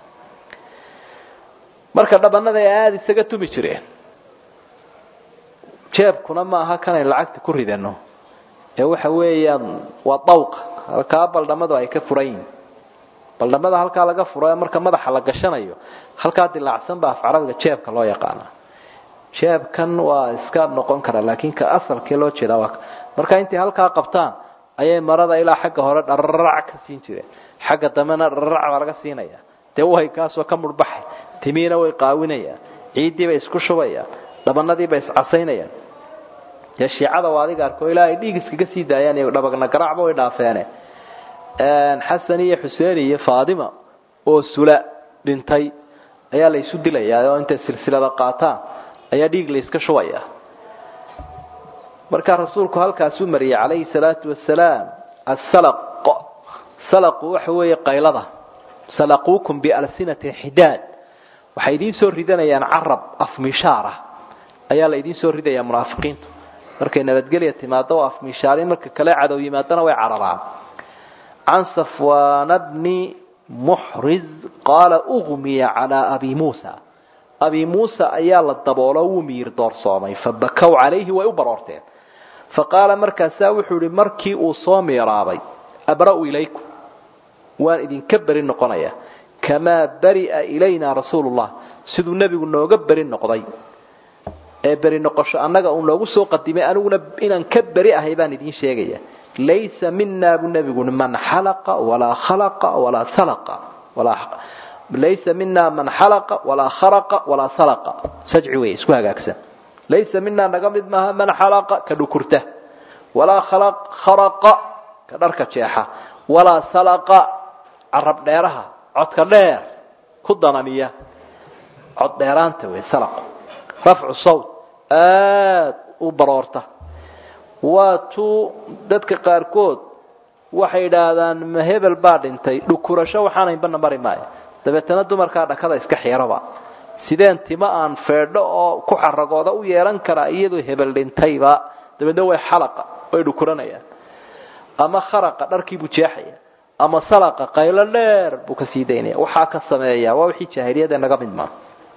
marka dhabanada ay aada isaga tumi jireen jeebkuna ma aha kanay lacagta ku ridano ee waxa weeyaan waa dawqa halkaa baldhamadu ay ka furan yihin baldhamada halkaa laga furo ee marka madaxa la gashanayo halkaa dilaacsan baa af carabiga jeebka loo yaqaana jeebkan waa iska noqon kara laakiin ka asalkee loo jeedaa waa marka intay halkaa qabtaan ayay marada ilaa xagga hore dhararac ka siin jireen xagga dambena dhararac baa laga siinaya dee way kaasoo ka mudhbaxay timiina way qaawinayaan ciiddii bay isku shubayaan dhabanadii bay iscasaynayaan dee shiicada waa adiga arko ilaa ay dhiig iskaga sii daayaan iyo dhabagna garaacba way dhaafeene xasan iyo xuseen iyo faadima oo sula dhintay ayaa la isu dilayaa oo intay silsilada qaataan ayaa dhiig la iska shubaya markaa rasuulku halkaasuu mariyay calayhi salaatu wasalaam asalaq salaqu waxa weeye qaylada salaquukum bialsinatin xidaad waxay idiin soo ridanayaan carab afmishaara ayaa la idiin soo ridayaa munaafiqiintu markay nabadgelya timaado oo afmishaarin marka kale cadow yimaadana way cararaan can safwaana bni muxriz qaala ugmiya calaa abi muusa abi muusa ayaa la daboolo wuu miyir doorsoomay fabakow calayhi way u baroorteen faqaala markaasaa wuxuu ihi markii uu soo miiraabay abra'u ilaykum waan idinka beri noqonaya kamaa bari'a ilayna rasuulullah siduu nebigu nooga beri noqday ee beri noqosho annaga uu noogu soo qadimay aniguna inaan ka beri ahay baan idiin sheegaya laysa mina buu nebigu man xalaqa walaa khalaqa walaa salaqa laysa mina man xalaqa walaa kharaqa walaa salaqa sajci wey isku hagaagsan laysa mina naga mid maaha man xalaqa ka dhukurta walaa kharaqa ka dharka jeexa walaa salaqa carab dheeraha codka dheer ku dananiya cod dheeraanta wey salaqu rafcu sawt aada u baroorta waa tuu dadka qaarkood waxay idhaahdaan ma hebel baa dhintay dhukurasho waxaanaynbana mari maayo dabeetana dumarkaa dhakada iska xiiraba sideen tima aan feedho oo ku xaragooda u yeelan karaa iyadoo hebel dhintayba dabeedna way xalaqa way dhukuranayaan ama kharaqa dharkiibuu jeexaya ama salaqa qaylo dheer buu ka sii daynaya waxaa ka sameeya waa wixii jaahiliyada naga mid maa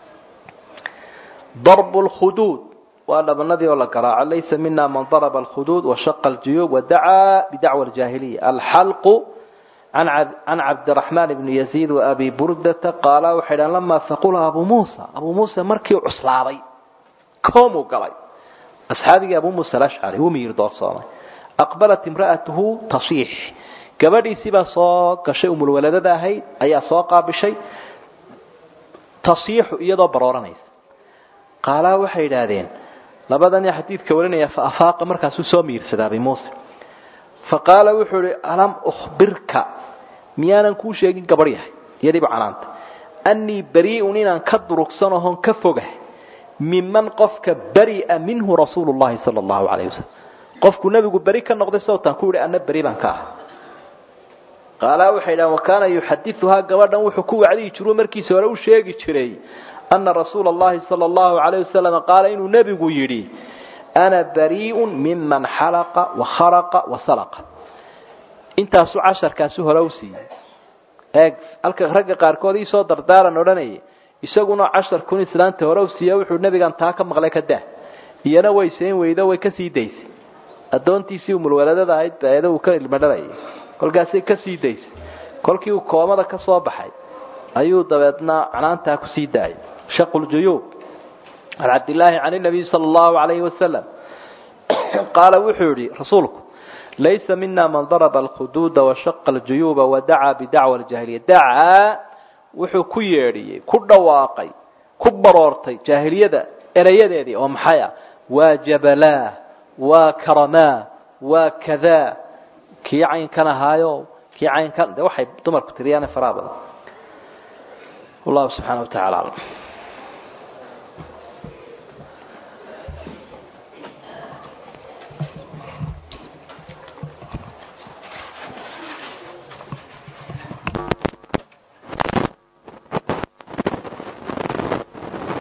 darbu lkhuduud waa dhabanadii oo la garaaco laysa mina man daraba alkhuduud washaqa aljuyuub wadacaa bidacwa aljaahiliya alxalqu can cabdiraxmaan bni yaziid waabi burdata qaala waxay dhahan lamaa saqula abuu muusa abuu muusa markii cuslaaday koomuu galay asxaabigii abuu muusa alashcari wuu miyir doorsoomay aqbalat imra'atuhu tasiix gabadhiisii baa soo gashay umulwaladada ahayd ayaa soo qaabishay tasiixu iyadoo barooranaysa qaalaa waxay idhaahdeen labadan xadiidka warinaya fa afaaqa markaasuu soo miirsadaa abi muuse fa qaala wuxuu ihi alam ukhbirka miyaanan kuu sheegin gabarh yahay iyadiiba canaanta annii barii'un inaan ka durugsanahoon ka fogah miman qofka bari'a minhu rasuulu llahi sala allahu calayh wasalam qofku nebigu beri ka noqday sawtaan ku yihi anna beri baan ka ah qaalaa waxay dhahan wakaana yuxadiuhaa gabadhan wuxuu ku wacdiyi jiru markiisa hore u sheegi jiray ana rasuula allahi sala allahu calayh wasalam qaala inuu nebigu yidhi ana barii'un miman xalaqa wakharaqa wasalaqa intaasuu casharkaasi hore u siiyey eeg halka ragga qaarkood iisoo dardaaran odhanayay isaguna cashar kun islaanta hore u siiya wuxuu nebigan taa ka maqlay ka dah iyana way sayn weydo way ka sii daysay addoontiisii umulwaladada ahayd baeeda uu ka ilmadharayay kolkaasay ka sii daysay kolkii uu koomada ka soo baxay ayuu dabeedna canaantaa kusii daayay shaqu ljuyuub can cabdillaahi can nabiy sala allahu alayhi wasalam qaala wuxuu yihi rasuulku laysa mina man daraba alkhuduuda washaqa aljuyuuba wadacaa bidacwa aljaahiliya dacaa wuxuu ku yeedhiyey ku dhawaaqay ku baroortay jaahiliyada erayadeedii oo maxay ah waa jabalaa waa karamaa waa kadaa kii caynkan ahaayo kii caynkan de waxay dumarku tiriyaane faraha badan wallahu subxaana wa tacala aclam